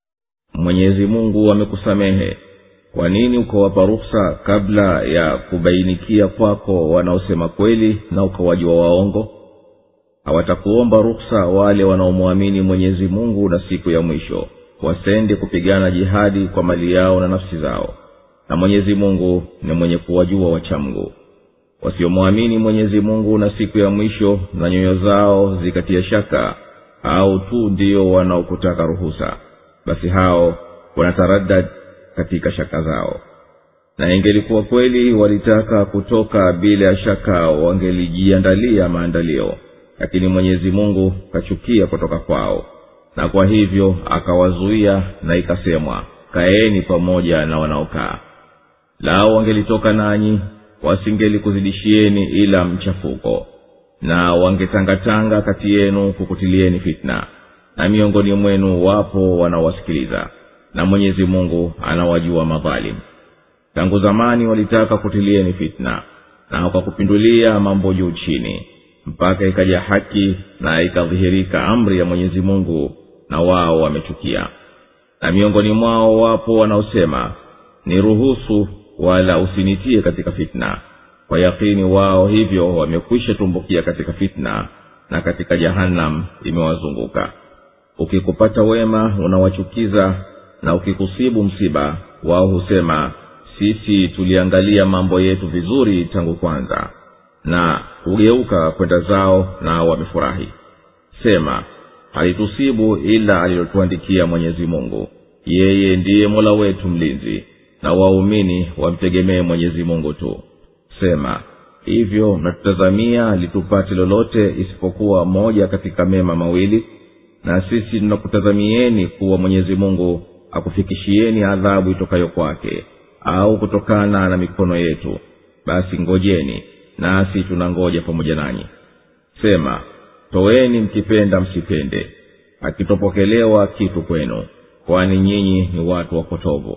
mwenyezi mungu amekusamehe kwa nini ukawapa ruhusa kabla ya kubainikia kwako wanaosema kweli na ukawajua waongo hawatakuomba ruhusa wale wanaomwamini mwenyezi mungu na siku ya mwisho wasende kupigana jihadi kwa mali yao na nafsi zao na mwenyezi mungu ni mwenye kuwajua wachamgu wasiomwamini mwenyezi mungu na siku ya mwisho na nyoyo zao zikatia shaka au tu ndio wanaokutaka ruhusa basi hao wanataradad katika shaka zao na ingelikuwa kweli walitaka kutoka bila ya shaka wangelijiandalia maandalio lakini mwenyezi mungu kachukia kutoka kwao na kwa hivyo akawazuia na ikasemwa kaeni pamoja na wanaokaa lao wangelitoka nanyi wasingelikuzidishieni ila mchafuko na wangetangatanga kati yenu kukutilieni fitna na miongoni mwenu wapo wanaowasikiliza na mwenyezi mungu anawajua madhalim tangu zamani walitaka kutilieni fitna na wakakupindulia mambo juu chini mpaka ikaja haki na ikadhihirika amri ya mwenyezi mungu na wao wamechukia na miongoni mwao wapo wanaosema ni ruhusu wala usinitie katika fitna kwa yakini wao hivyo wamekwisha tumbukia katika fitna na katika jahannam imewazunguka ukikupata wema unawachukiza na ukikusibu msiba wao husema sisi tuliangalia mambo yetu vizuri tangu kwanza na hugeuka kwenda zao na wamefurahi sema halitusibu ila alilotuandikia mwenyezi mungu yeye ndiye mola wetu mlinzi na waumini wamtegemee mwenyezi mungu tu sema hivyo natutazamia litupate lolote isipokuwa moja katika mema mawili na sisi tunakutazamieni kuwa mwenyezi mungu akufikishieni adhabu itokayo kwake au kutokana na mikono yetu basi ngojeni nasi tunangoja pamoja nanyi sema toweni mkipenda msipende akitopokelewa kitu kwenu kwani nyinyi ni watu wapotovu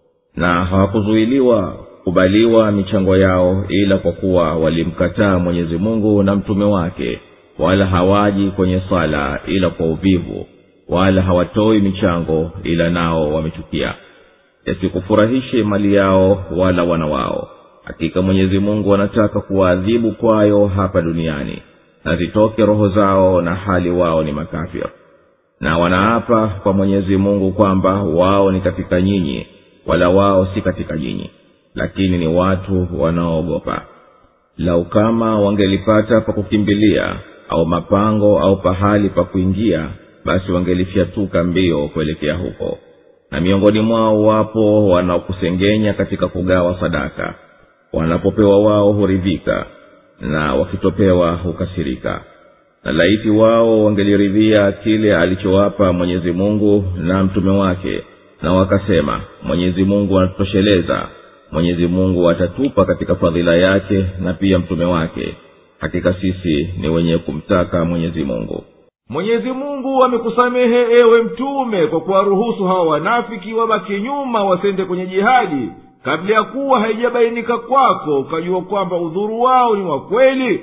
na hawakuzuiliwa kubaliwa michango yao ila kwa kuwa walimkataa mwenyezi mungu na mtume wake wala hawaji kwenye sala ila kwa uvivu wala hawatoi michango ila nao wamechukia yasikufurahishe mali yao wala wana wao hakika mwenyezi mungu anataka kuwaadhibu kwayo hapa duniani na zitoke roho zao na hali wao ni makafir na wanaapa kwa mwenyezi mungu kwamba wao ni katika nyinyi wala wao si katika nyinyi lakini ni watu wanaoogopa lau kama wangelipata pa kukimbilia au mapango au pahali pa kuingia basi wangelifyatuka mbio kuelekea huko na miongoni mwao wapo wanaokusengenya katika kugawa sadaka wanapopewa wao huridhika na wakitopewa hukasirika na laiti wao wangeliridhia kile alichowapa mwenyezi mungu na mtume wake na wakasema mwenyezi mungu anatutosheleza mwenyezi mungu atatupa katika fadhila yake na pia mtume wake hakika sisi ni wenye kumtaka mwenyezi mungu mwenyezi mungu amekusamehe ewe mtume kwa kuwaruhusu hawa wanafiki wabaki nyuma wasende kwenye jihadi kabla ya kuwa haijabainika kwako ukajua kwamba udhuru wao ni wa kweli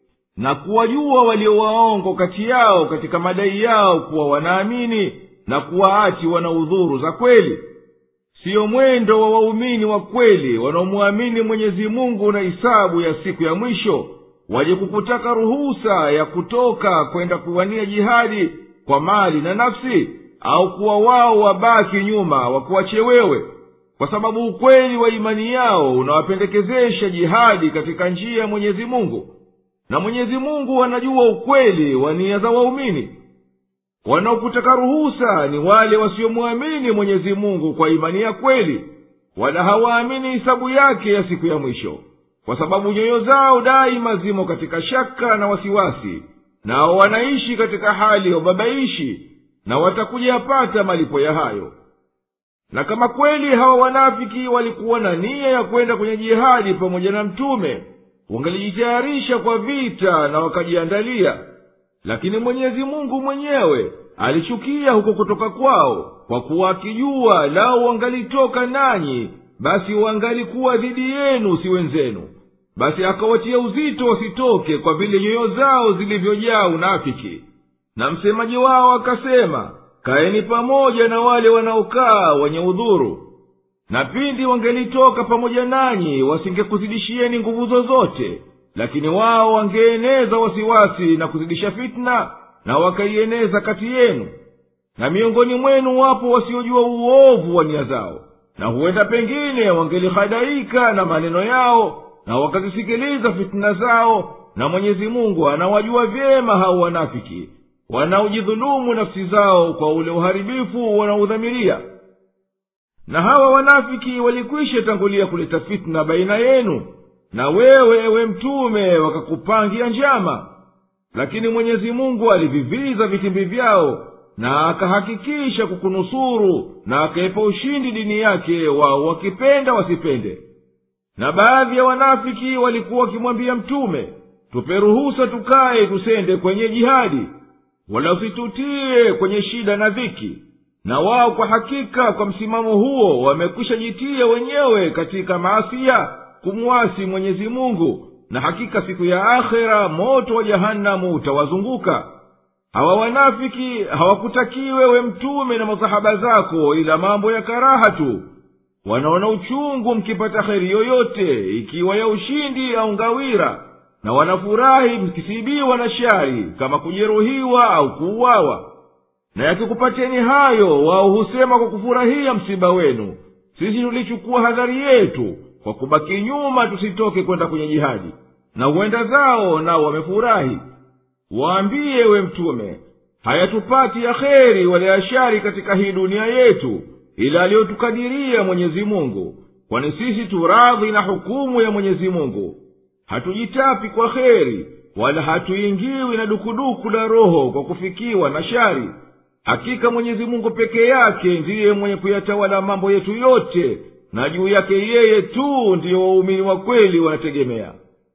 na kuwajua waliowaongo kati yao katika madai yao kuwa wanaamini na kuwaati wana udhuru za kweli siyo mwendo wa waumini wa kweli wanaomwamini mwenyezi mungu na hisabu ya siku ya mwisho waje kukutaka ruhusa ya kutoka kwenda kuwania jihadi kwa mali na nafsi au kuwa wao wabaki nyuma wakuwache wewe kwa sababu ukweli wa imani yao unawapendekezesha jihadi katika njia ya mwenyezi mungu na mwenyezi mungu anajua ukweli wa nia za waumini wanaokutaka ruhusa ni wale wasiomwamini mwenyezi mungu kwa imani ya kweli wala hawaamini hisabu yake ya siku ya mwisho kwa sababu nyoyo zao daima zimo katika shaka na wasiwasi nao wanaishi katika hali ya ubabaishi na watakuja yapata malipo ya hayo na kama kweli hawa wanafiki walikuwa na nia ya kwenda kwenye jihadi pamoja na mtume wangalijitayarisha kwa vita na wakajiandalia lakini mwenyezi mungu mwenyewe alichukia huko kutoka kwao kwa kuwa akijua lao wangalitoka nanyi basi wangalikuwa dhidi yenu si wenzenu basi akawatia uzito wasitoke kwa vile nyoyo zao zilivyojaa unafiki na msemaji wao akasema kaeni pamoja na wale wanaokaa wenye udhuru na pindi wangelitoka pamoja nanyi wasingekuzidishieni nguvu zozote lakini wao wangeeneza wasiwasi na kuzidisha fitna na wakaieneza kati yenu na miongoni mwenu wapo wasiojua uovu wa nia zao na huenda pengine wangelihadaika na maneno yao na wakazisikiliza fitina zao na mwenyezi mungu anawajua vyema hao wanafiki wanaojidhulumu nafsi zao kwa ule uharibifu wanaodhamiria na hawa wanafiki walikwisha tangulia kuleta fitna baina yenu na wewe ewe mtume wakakupangia njama lakini mwenyezi mungu aliviviza vitimbi vyao na akahakikisha kukunusuru na akaipa ushindi dini yake wao wakipenda wasipende na baadhi ya wanafiki walikuwa wakimwambia mtume tupe ruhusa tukaye tusende kwenye jihadi wala usitutie kwenye shida na dhiki na wao kwa hakika kwa msimamo huo wamekwisha jitia wenyewe katika maasiya kumwasi mwenyezi mungu na hakika siku ya akhera moto wa jahanamu utawazunguka hawa wanafiki hawakutakiwe we mtume na masahaba zako ila mambo ya karaha tu wanaona uchungu mkipata kheri yoyote ikiwa ya ushindi au ngawira na wanafurahi mkisibiwa na shari kama kujeruhiwa au kuuawa na yakikupateni hayo wao husema kwa kufurahia msiba wenu sisi tulichukua hadhari yetu kwa kubaki nyuma tusitoke kwenda kwenye jihadi na huenda zao nao wamefurahi waambiye we mtume hayatupati ya kheri wala ya shari katika hii dunia yetu ila aliyotukadiria mwenyezi mungu kwani sisi turadhi na hukumu ya mwenyezi mungu hatujitapi kwa kheri wala hatuingiwi na dukuduku la roho kwa kufikiwa na shari hakika mwenyezi mungu peke yake ndiye mwenye kuyatawala mambo yetu yote na juu yake yeye tu ndiyo waumini wa kweli wanategemea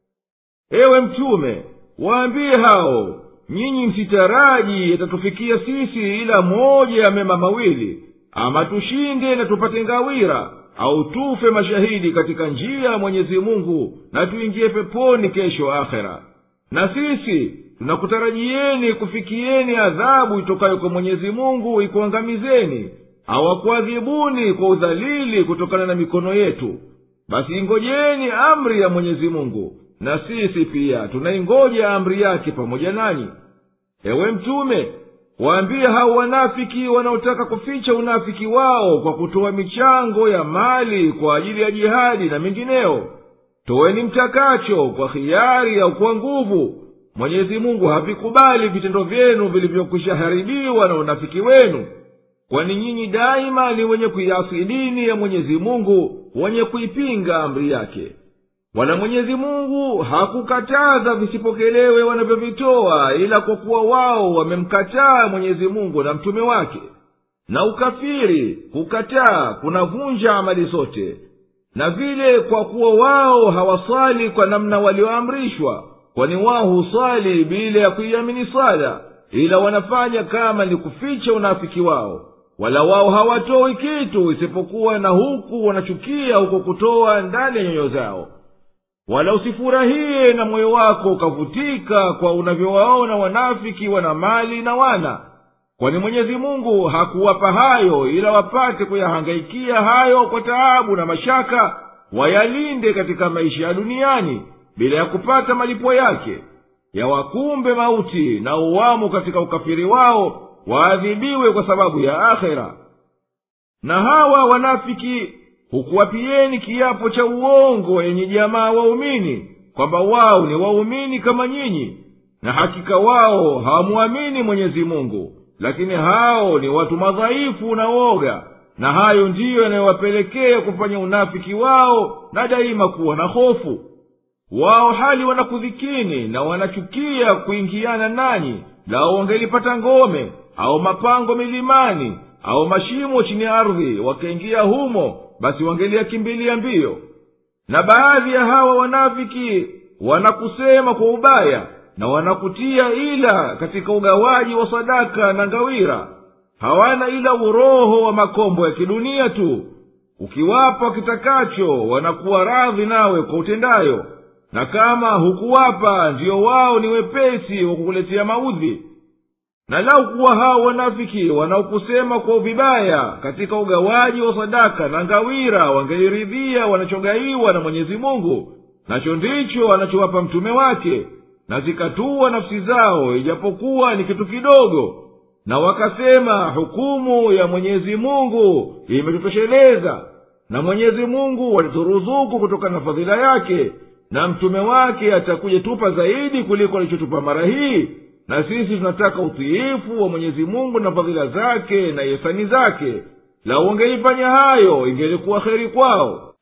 ewe mtume waambie hao nyinyi msitaraji yatatufikia sisi ila moja ya mema mawili ama tushinde na tupate ngawira au tufe mashahidi katika njia ya mwenyezi mungu na tuingie peponi kesho akhera na sisi tunakutarajieni kufikieni adhabu itokayo kwa mwenyezi mungu ikuangamizeni awakuadhibuni kwa udhalili kutokana na mikono yetu basi ingojeni amri ya mwenyezi mungu na sisi pia tunaingoja amri yake pamoja nanyi ewe mtume waambie hao wanafiki wanaotaka kuficha unafiki wao kwa kutoa michango ya mali kwa ajili ya jihadi na mengineyo toweni mtakacho kwa hiari au kwa nguvu mwenyezi mungu havikubali vitendo vyenu vilivyokwisha haribiwa na unafiki wenu kwani nyinyi daima ni wenye kuiasi dini ya mwenyezi mungu wenye kuipinga amri yake wala mwenyezi mungu hakukataza visipokelewe wanavyovitoa ila kwa kuwa wao wamemkataa mwenyezi mungu na mtume wake na ukafiri kukataa kunavunja amali zote na vile kwa kuwa wao hawaswali kwa namna walioamrishwa kwani wao huswali bila ya kuiamini swala ila wanafanya kama ni kuficha unafiki wao wala wao hawatoi kitu isipokuwa na huku wanachukia huko kutoa ndani ya nyoyo zao wala usifurahie na moyo wako ukavutika kwa unavyowaona wanafiki wana mali na wana kwani mwenyezi mungu hakuwapa hayo ila wapate kuyahangaikia hayo kwa taabu na mashaka wayalinde katika maisha ya duniani bila ya kupata malipo yake yawakumbe mauti na uwamo katika ukafiri wao waadhibiwe kwa sababu ya akhera na hawa wanafiki hukuwapieni kiapo cha uongo yenye jamaa waumini kwamba wao ni waumini kama nyinyi na hakika wao hawamwamini mwenyezi mungu lakini hao ni watu madhaifu na woga na hayo ndiyo yanayowapelekea kufanya unafiki wao na daima kuwa na hofu wao hali wanakudhikini na wanachukia kuingiana nanyi lao wangelipata ngome au mapango milimani au mashimo chini ya ardhi wakaingia humo basi wangeliakimbilia mbio na baadhi ya hawa wanafiki wanakusema kwa ubaya na wanakutia ila katika ugawaji wa sadaka na ngawira hawana ila uroho wa makombo ya kidunia tu ukiwapa kitakacho wanakuwa radhi nawe kwa utendayo na kama hukuwapa ndiyo wao ni wepesi wa kukuletea maudhi na lau kuwa hao wanafiki wanaokusema kwa vibaya katika ugawaji wa sadaka na ngawira wangeliridhia wanachogaiwa na mwenyezi mungu nacho ndicho anachowapa mtume wake na zikatua nafsi zao ijapokuwa ni kitu kidogo na wakasema hukumu ya mwenyezi mungu imetutosheleza na mwenyezi mungu walituruzuku kutokana na fadhila yake na mtume wake atakuja tupa zaidi kuliko alichotupa mara hii na sisi tunataka utiifu wa mwenyezi mungu na fadhila zake na ihsani zake lau wangeifanya hayo ingelikuwa heri kwao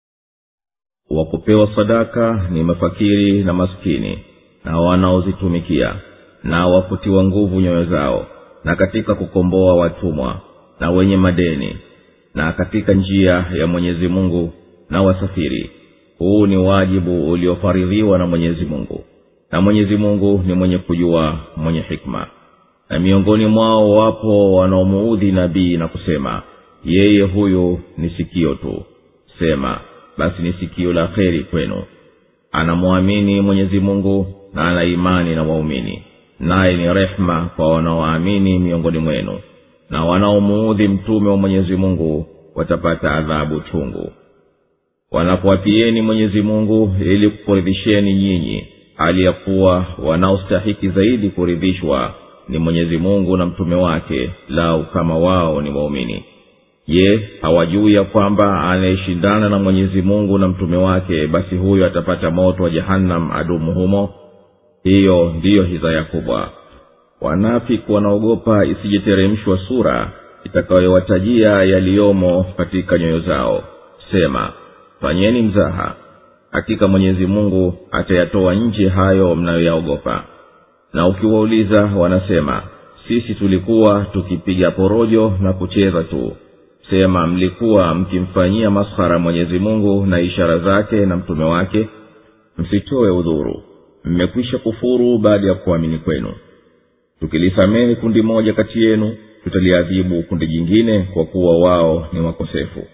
wa kupewa sadaka ni mafakiri na maskini na wanaozitumikia na wakutiwa nguvu nyoyo zao na katika kukomboa watumwa na wenye madeni na katika njia ya mwenyezi mungu na wasafiri huu ni wajibu uliofaridhiwa na mwenyezi mungu na mwenyezi mungu ni mwenye kujua mwenye hikma na miongoni mwao wapo wanaomuudhi nabii na kusema yeye huyu ni sikio tu sema basi ni sikio la kheri kwenu anamwamini mwenyezi mungu na ana imani na waumini naye ni rehema kwa wanaoamini miongoni mwenu na wanaomuudhi mtume wa mwenyezi mungu watapata adhabu chungu wanapowapieni mwenyezi mungu ili kukuridhisheni nyinyi hali ya kuwa wanaostahiki zaidi kuridhishwa ni mwenyezi mungu na mtume wake lau kama wao ni waumini je hawajui ya kwamba anayeshindana na mwenyezi mungu na mtume wake basi huyo atapata moto wa jahannam adumu humo hiyo ndiyo hizaya kubwa wanafiki wanaogopa isijiteremshwa sura itakayowatajia yaliyomo katika nyoyo zao sema fanyeni mzaha hakika mwenyezi mungu atayatoa nje hayo mnayoyaogopa na ukiwauliza wanasema sisi tulikuwa tukipiga porojo na kucheza tu sema mlikuwa mkimfanyia maskhara mwenyezi mungu na ishara zake na mtume wake msitoe udhuru mmekwisha kufuru baada ya kuamini kwenu tukilisamehe kundi moja kati yenu tutaliadhibu kundi jingine kwa kuwa wao ni wakosefu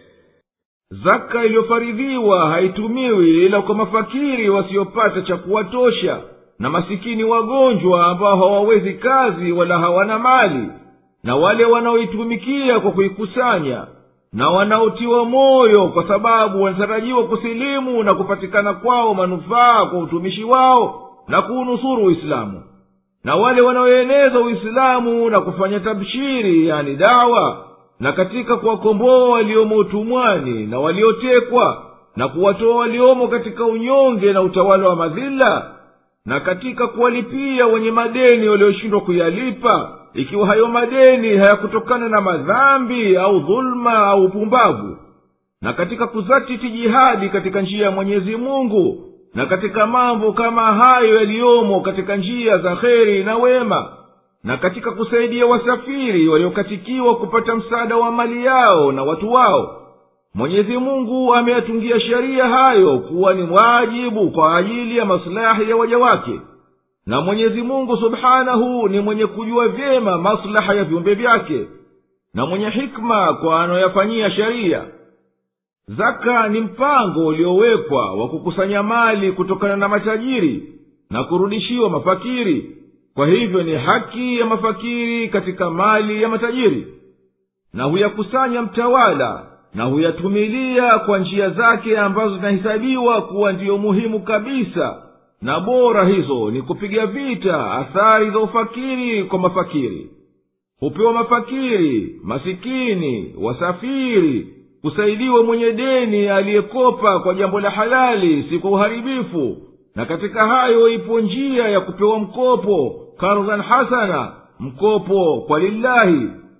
zaka iliyofaridhiwa haitumiwi ila kwa mafakiri wasiopata cha kuwatosha na masikini wagonjwa ambao hawawezi kazi wala hawana mali na wale wanaoitumikia kwa kuikusanya na wanaotiwa moyo kwa sababu wanatarajiwa kusilimu na kupatikana kwao manufaa kwa utumishi wao na kuunusuru uislamu na wale wanaoeneza uislamu na kufanya tabshiri yani dawa na katika kuwakomboa waliomo utumwani na waliotekwa na kuwatoa waliomo katika unyonge na utawala wa madhila na katika kuwalipia wenye madeni walioshindwa kuyalipa ikiwa hayo madeni hayakutokana na madhambi au dhuluma au upumbavu na katika kuzatiti jihadi katika njia ya mwenyezi mungu na katika mambo kama hayo yaliyomo katika njia za kheri na wema na katika kusaidia wasafiri waliokatikiwa kupata msaada wa mali yao na watu wao mwenyezi mungu ameyatungia sheria hayo kuwa ni wajibu kwa ajili ya maslahi ya waja wake na mwenyezi mungu subhanahu ni mwenye kujua vyema maslaha ya viumbe vyake na mwenye hikma kwa anayoyafanyia sheria zaka ni mpango uliowekwa wa kukusanya mali kutokana na matajiri na kurudishiwa mafakiri kwa hivyo ni haki ya mafakiri katika mali ya matajiri na huyakusanya mtawala na huyatumilia kwa njia zake ambazo zinahesabiwa kuwa ndiyo muhimu kabisa na bora hizo ni kupiga vita athari za ufakiri kwa mafakiri hupewa mafakiri masikini wasafiri kusaidiwa mwenye deni aliyekopa kwa jambo la halali si kwa uharibifu na katika hayo ipo njia ya kupewa mkopo kardhan hasana mkopo kwa lillahi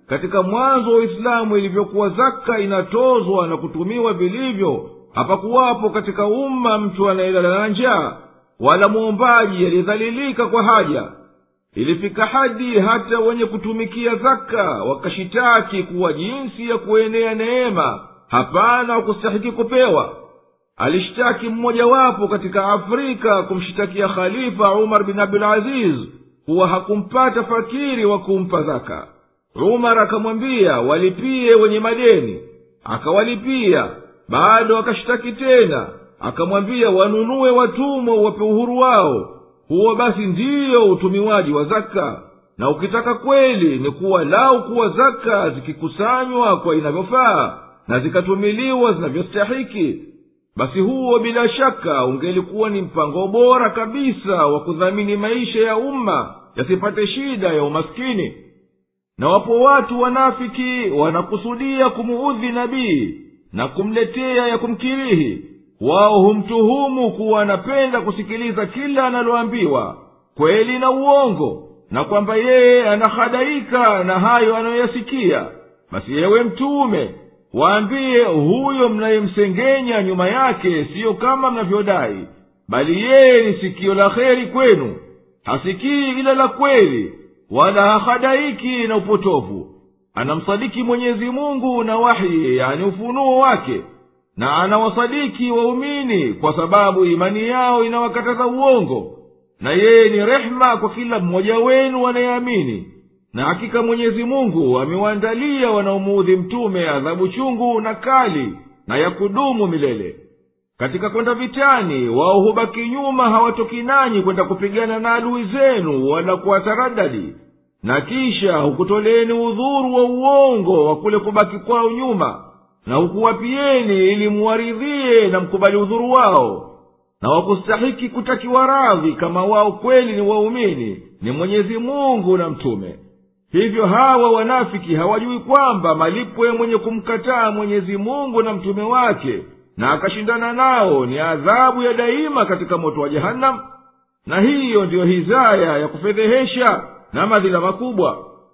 katika mwanzo wa uislamu ilivyokuwa zaka inatozwa na kutumiwa vilivyo hapakuwapo katika umma mtu anayelala na njaa wala mwombaji aliyedhalilika kwa haja ilifika hadi hata wenye kutumikia zaka wakashitaki kuwa jinsi ya kuenea neema hapana wakustahiki kupewa alishtaki mmojawapo katika afrika kumshitakia khalifa umar bin abdulaziz kuwa hakumpata fakiri wa kumpa zaka umar akamwambia walipie wenye madeni akawalipia bado akashitaki tena akamwambia wanunue watumwa uwape uhuru wao huo basi ndiyo utumiwaji wa zaka na ukitaka kweli ni kuwa lau kuwa zaka zikikusanywa kwa inavyofaa na zikatumiliwa zinavyostahiki basi huo bila shaka ungelikuwa ni mpango bora kabisa wa kudhamini maisha ya umma yasipate shida ya umaskini na wapo watu wanafiki wanakusudia kumuudhi nabii na kumletea ya kumkirihi wao humtuhumu kuwa anapenda kusikiliza kila analoambiwa kweli na uongo na kwamba yeye anahadaika na hayo anayoyasikia basi yewe mtume waambiye huyo mnayemsengenya nyuma yake siyo kama mnavyodai bali yeye ni sikio la kheri kwenu hasikii ila la kweli wala hahadaiki na upotovu anamsadiki mwenyezi mungu na wahi yani ufunuo wake na anawasadiki waumini kwa sababu imani yao inawakataza uongo na yeye ni rehema kwa kila mmoja wenu anayeamini na hakika mwenyezi mungu amewaandalia wanaomuudhi mtume adhabu chungu na kali na ya kudumu milele katika kwenda vitani wao hubaki nyuma hawatoki nanyi kwenda kupigana na adui zenu wala kuwataradadi na kisha hukutoleeni udhuru wa uongo wa kule kubaki kwao nyuma na hukuwapieni ili muwaridhie na mkubali udhuru wao na wakustahiki kutakiwa radhi kama wao kweli ni waumini ni mwenyezi mungu na mtume hivyo hawa wanafiki hawajui kwamba malipo ya mwenye kumkataa mwenyezi mungu na mtume wake na akashindana nao ni adhabu ya daima katika moto wa jehanamu na hiyo ndiyo hizaya ya kufedhehesha na madhila makubwa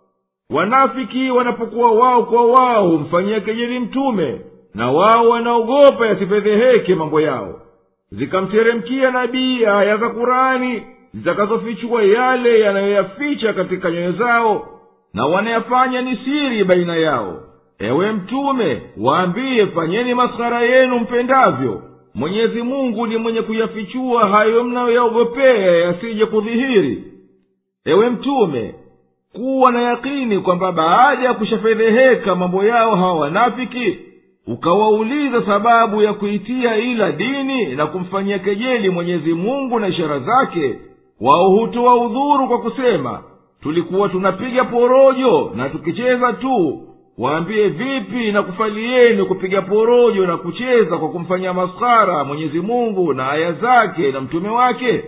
wanafiki wanapokuwa wao kwa wao humfanyia kejeli mtume na wao wanaogopa yasifedheheke mambo yao zikamteremkia nabii aya za kurani zitakazofichua yale yanayoyaficha katika nyoyo zao na wanayafanya ni siri baina yao ewe mtume waambiye fanyeni maskhara yenu mpendavyo mwenyezi mungu ni mwenye kuyafichua hayo mnayoyaogopea yasije kudhihiri ewe mtume kuwa na yakini kwamba baada ya kushafedheheka mambo yao hawa wanafiki ukawauliza sababu ya kuitia ila dini na kumfanyia kejeli mwenyezi mungu na ishara zake wao hutoa udhuru kwa kusema tulikuwa tunapiga porojo na tukicheza tu waambie vipi na kufalieni kupiga porojo na kucheza kwa kumfanyia maskhara mwenyezi mungu na aya zake na mtume wake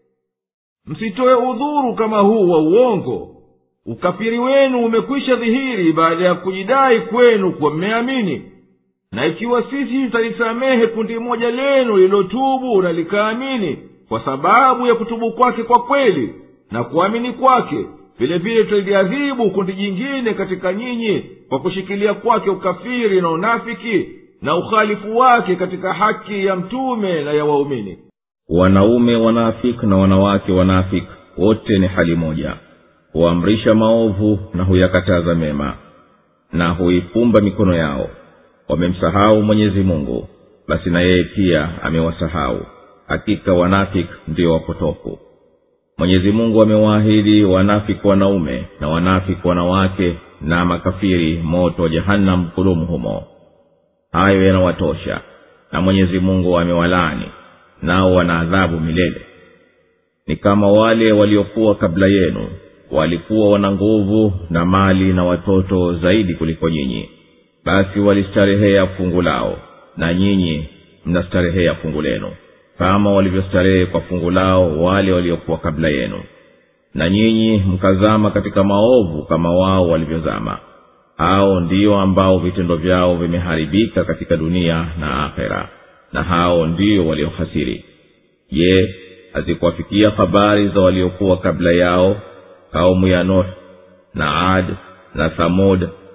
msitoe udhuru kama huu wa uongo ukafiri wenu umekwisha dhihiri baada ya kujidai kwenu kuwa mmeamini na ikiwa sisi tutalisamehe kundi moja lenu lililotubu na likaamini kwa sababu ya kutubu kwake kwa kweli na kuamini kwake vile vile tutaliadhibu kundi jingine katika nyinyi kwa kushikilia kwake ukafiri na unafiki na ukhalifu wake katika haki ya mtume na ya waumini wanaume wanafik na wanawake wanafik wote ni hali moja huamrisha maovu na huyakataza mema na huifumba mikono yao wamemsahau mwenyezi mungu basi na yeye pia amewasahau hakika wanafik ndio wapotofu mwenyezi mungu amewaahidi wanafiki wanaume na wanafiki wanawake na makafiri moto wa jehannam kulumu humo hayo yanawatosha na mwenyezi mungu amewalaani nao wana adhabu milele ni kama wale waliokuwa kabla yenu walikuwa wana nguvu na mali na watoto zaidi kuliko nyinyi basi walistarehea fungu lao na nyinyi mnastarehea fungu lenu kama walivyostarehe kwa fungu lao wale waliokuwa kabla yenu na nyinyi mkazama katika maovu kama wao walivyozama hao ndio ambao vitendo vyao vimeharibika katika dunia na akhera na hao ndio waliohasiri je hazikuwafikia habari za waliokuwa kabla yao kaumu ya nuh na ad na thamud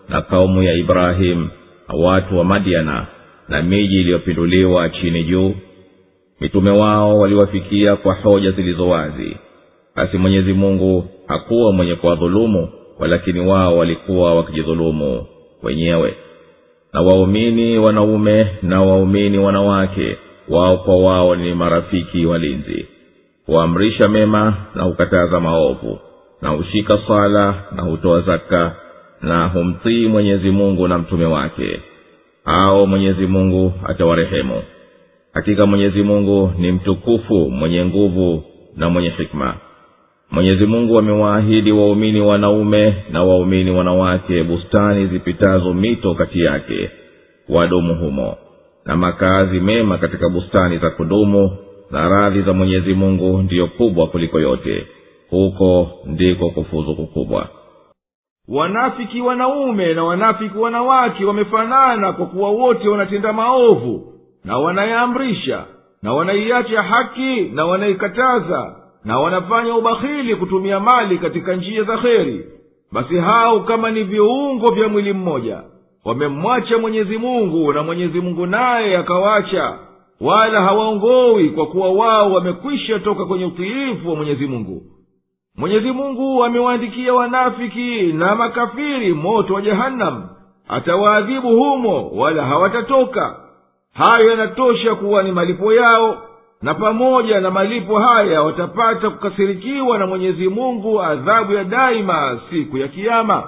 na kaumu ya ibrahimu na watu wa madiana na miji iliyopinduliwa chini juu mitume wao waliwafikia kwa hoja zilizo wazi basi mwenyezi mungu hakuwa mwenye kuwadhulumu walakini wao walikuwa wakijidhulumu wenyewe na waumini wanaume na waumini wanawake wao kwa wao ni marafiki walinzi huamrisha mema na hukataza maovu na hushika swala na hutoa zaka na humtii mwenyezi mungu na mtume wake hao mwenyezi mungu atawarehemu hakika mwenyezi mungu ni mtukufu mwenye nguvu na mwenye hikma mwenyezi mungu amewaahidi waumini wanaume na waumini wanawake bustani zipitazo mito kati yake wadumu humo na makazi mema katika bustani za kudumu na radhi za mwenyezi mungu ndiyo kubwa kuliko yote huko ndiko kufuzu kukubwa wanafiki wanaume na wanafiki wanawake wamefanana kwa kuwa wote wanatenda maovu na wanayaamrisha na wanaiacha haki na wanaikataza na wanafanya ubakhili kutumia mali katika njia za kheri basi hao kama ni viungo vya mwili mmoja wamemwacha mwenyezi mungu na mwenyezi mungu naye akawacha wala hawaongowi kwa kuwa wao wamekwisha toka kwenye utiifu wa mwenyezi mungu mwenyezi mungu amewaandikia wanafiki na makafiri moto wa jehanamu atawaadhibu humo wala hawatatoka hayo yanatosha kuwa ni malipo yao na pamoja na malipo haya watapata kukasirikiwa na mwenyezi mungu adhabu ya daima siku ya kiama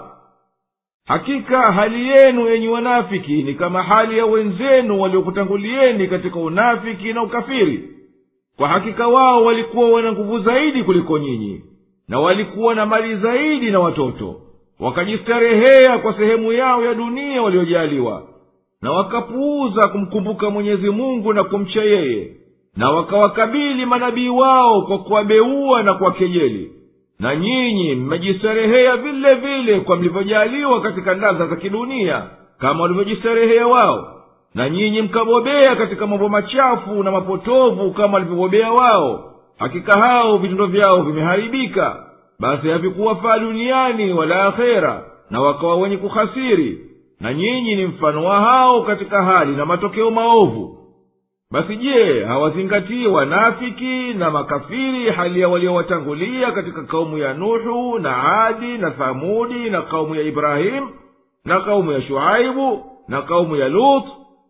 hakika hali yenu enyi wanafiki ni kama hali ya wenzenu waliokutangulieni katika unafiki na ukafiri kwa hakika wao walikuwa wana nguvu zaidi kuliko nyinyi na walikuwa na mali zaidi na watoto wakajistarehea kwa sehemu yao ya dunia waliojaliwa na wakapuuza kumkumbuka mwenyezi mungu na kumcha yeye na wakawakabili manabii wao kwa kuwabeua na kuwakejeli na nyinyi mmejistarehea vile vile kwa mlivyojaliwa katika ladha za kidunia kama walivyojistarehea wao na nyinyi mkabobea katika mambo machafu na mapotovu kama walivyobobea wao hakika hao vitendo vyao vimeharibika basi havikuwafaa duniani wala akhera na wakawa wenye kuhasiri na nyinyi ni mfano wa hao katika hali na matokeo maovu basi je hawazingatii wanafiki na makafiri hali ya waliowatangulia katika kaumu ya nuhu na adi na thamudi na kaumu ya ibrahimu na kaumu ya shuaibu na kaumu ya lut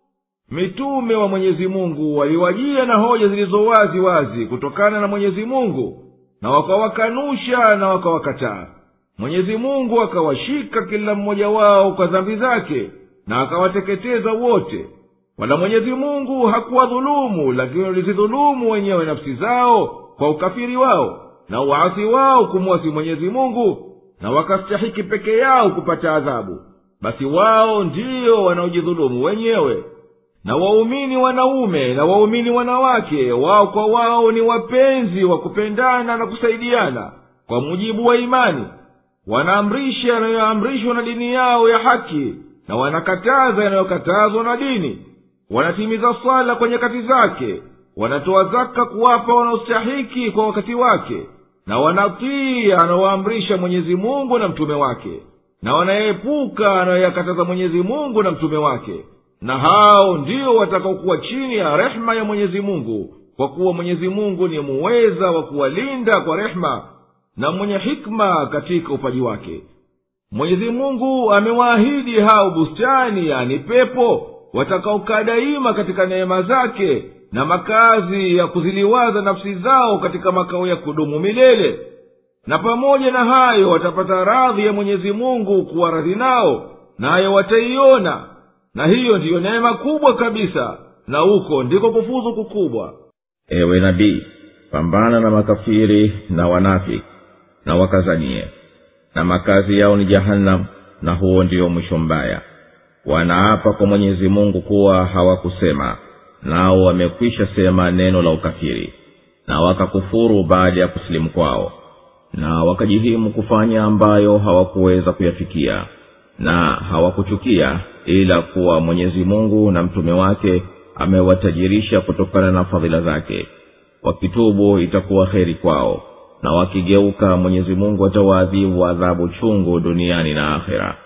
mitume wa mwenyezi mungu waliwajia na hoja zilizo wazi wazi kutokana na mwenyezi mungu na wakawakanusha na wakawakataa mwenyezi mungu akawashika kila mmoja wao kwa dhambi zake na akawateketeza wote wala mwenyezi mungu hakuwadhulumu lakini walizidhulumu wenyewe nafsi zao kwa ukafiri wao na uasi wao kumwasi mwenyezi mungu na wakastahiki peke yao kupata adhabu basi wao ndiyo wanaojidhulumu wenyewe na waumini wanaume na waumini wanawake wao kwa wao ni wapenzi wa kupendana na kusaidiana kwa mujibu wa imani wanaamrisha yanayoamrishwa na dini yao ya haki na wanakataza yanayokatazwa na dini wanatimiza swala kwa nyakati zake wanatoa zaka kuwapa wanaostahiki kwa wakati wake na wanatii anaoamrisha mwenyezi mungu na mtume wake na wanayeepuka anayoyakataza mwenyezi mungu na mtume wake na hao ndio watakaokuwa chini ya rehema ya mwenyezi mungu kwa kuwa mwenyezi mungu ni muweza wa kuwalinda kwa rehema na mwenye hikma katika upaji wake mwenyezi mungu amewaahidi hao bustani yani pepo watakaokaa daima katika neema zake na makazi ya kuziliwaza nafsi zao katika makao ya kudumu milele na pamoja na hayo watapata radhi ya mwenyezi mungu kuwa radhi nao nayo wataiona na hiyo ndiyo neema kubwa kabisa na huko ndiko kufuzu kukubwa ewe nabii pambana na makafiri na wanafiki na wakazanie na makazi yao ni jahannam na huo ndio mwisho mbaya wanaapa kwa mwenyezi mungu kuwa hawakusema nao wamekwisha sema neno la ukafiri na wakakufuru baada ya kusilimu kwao na wakajihimu kufanya ambayo hawakuweza kuyafikia na hawakuchukia ila kuwa mwenyezi mungu na mtume wake amewatajirisha kutokana na fadhila zake wakitubu itakuwa heri kwao na wakigeuka mwenyezi mungu atawaadhibu adhabu chungu duniani na akhera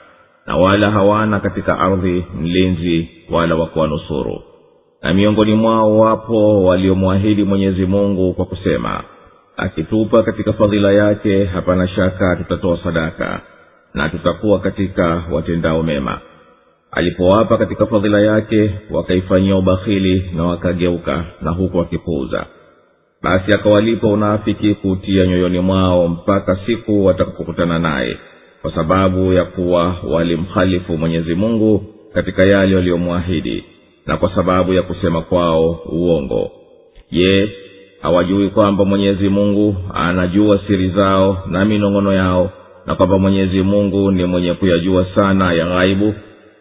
na wala hawana katika ardhi mlinzi wala wa kuwanusuru na miongoni mwao wapo waliomwahidi mwenyezi mungu kwa kusema akitupa katika fadhila yake hapana shaka tutatoa sadaka na tutakuwa katika watendao mema alipowapa katika fadhila yake wakaifanyia ubakhili na wakageuka na huku wakipuuza basi akawalipa unaafiki kuutia nyoyoni mwao mpaka siku watakapokutana naye kwa sababu ya kuwa walimkhalifu mwenyezi mungu katika yale waliyomwahidi na kwa sababu ya kusema kwao uongo je hawajui kwamba mwenyezi mungu anajua siri zao na minong'ono yao na kwamba mwenyezi mungu ni mwenye kuyajua sana ya ghaibu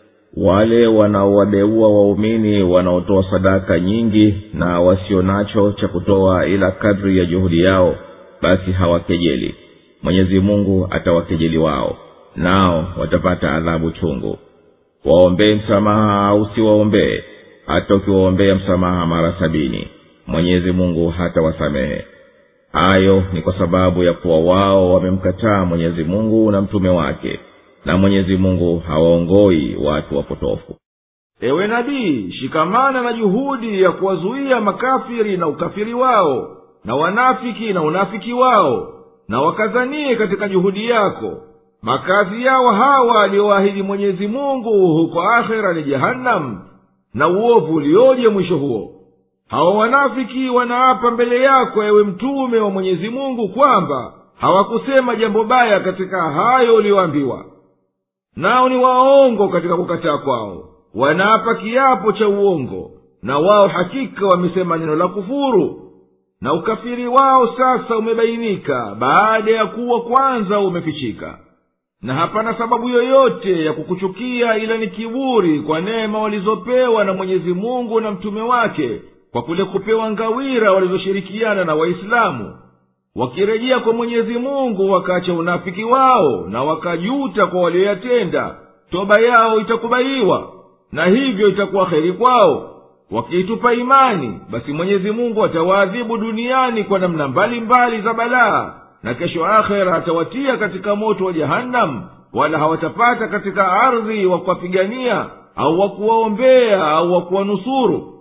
wale wanaowabeua waumini wanaotoa sadaka nyingi na wasio nacho cha kutoa ila kadri ya juhudi yao basi hawakejeli mwenyezi mungu atawakejeli wao nao watapata adhabu chungu waombee msamaha au siwaombee hata ukiwaombea msamaha mara sabini mwenyezi mungu hatawasamehe hayo ni kwa sababu ya kuwa wao wamemkataa mwenyezi mungu na mtume wake na mwenyezi mungu hawaongoi watu wapotofu ewe nabii shikamana na juhudi ya kuwazuia makafiri na ukafiri wao na wanafiki na unafiki wao na wakazanie katika juhudi yako makazi yao hawa aliyoahidi mwenyezi mungu huko akhera ni jehanamu na uovu ulioje mwisho huo hawa wanafiki wanaapa mbele yako ewe mtume wa mwenyezi mungu kwamba hawakusema jambo baya katika hayo uliyoambiwa nao ni waongo katika kukataa kwao wanaapa kiapo cha uongo na wao hakika wamesema neno la kufuru na ukafiri wao sasa umebainika baada ya kuwa kwanza umefichika na hapana sababu yoyote ya kukuchukia ila ni kiburi kwa neema walizopewa na mwenyezi mungu na mtume wake kwa kule kupewa ngawira walizoshirikiana na waislamu wakirejea kwa mwenyezi mungu wakaacha unafiki wao na wakajuta kwa walioyatenda toba yao itakubaliwa na hivyo itakuwa heri kwao wakiitupa imani basi mwenyezi mungu atawaadhibu duniani kwa namna mbalimbali za balaa na kesho akhera atawatia katika moto wa jahannam wala hawatapata katika ardhi wa kuwapigania au wa kuwaombea au wa kuwanusuru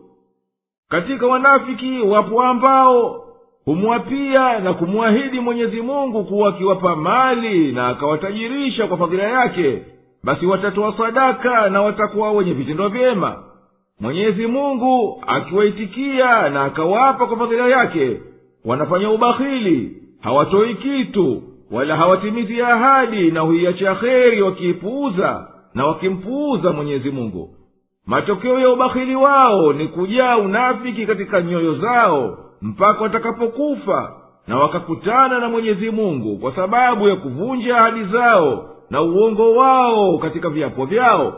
katika wanafiki wapo ambao humwapia na kumwahidi mwenyezi mungu kuwa akiwapa mali na akawatajirisha kwa fadhila yake basi watatoa sadaka na watakuwa wenye vitendo vyema mwenyezi mungu akiwaitikia na akawapa kwa fadhila yake wanafanya ubakhili hawatoi kitu wala hawatimizi ahadi na huiacha kheri wakiipuuza na wakimpuuza mwenyezi mungu matokeo ya ubakhili wao ni kujaa unafiki katika nyoyo zao mpaka watakapokufa na wakakutana na mwenyezi mungu kwa sababu ya kuvunja ahadi zao na uongo wao katika viapo vyao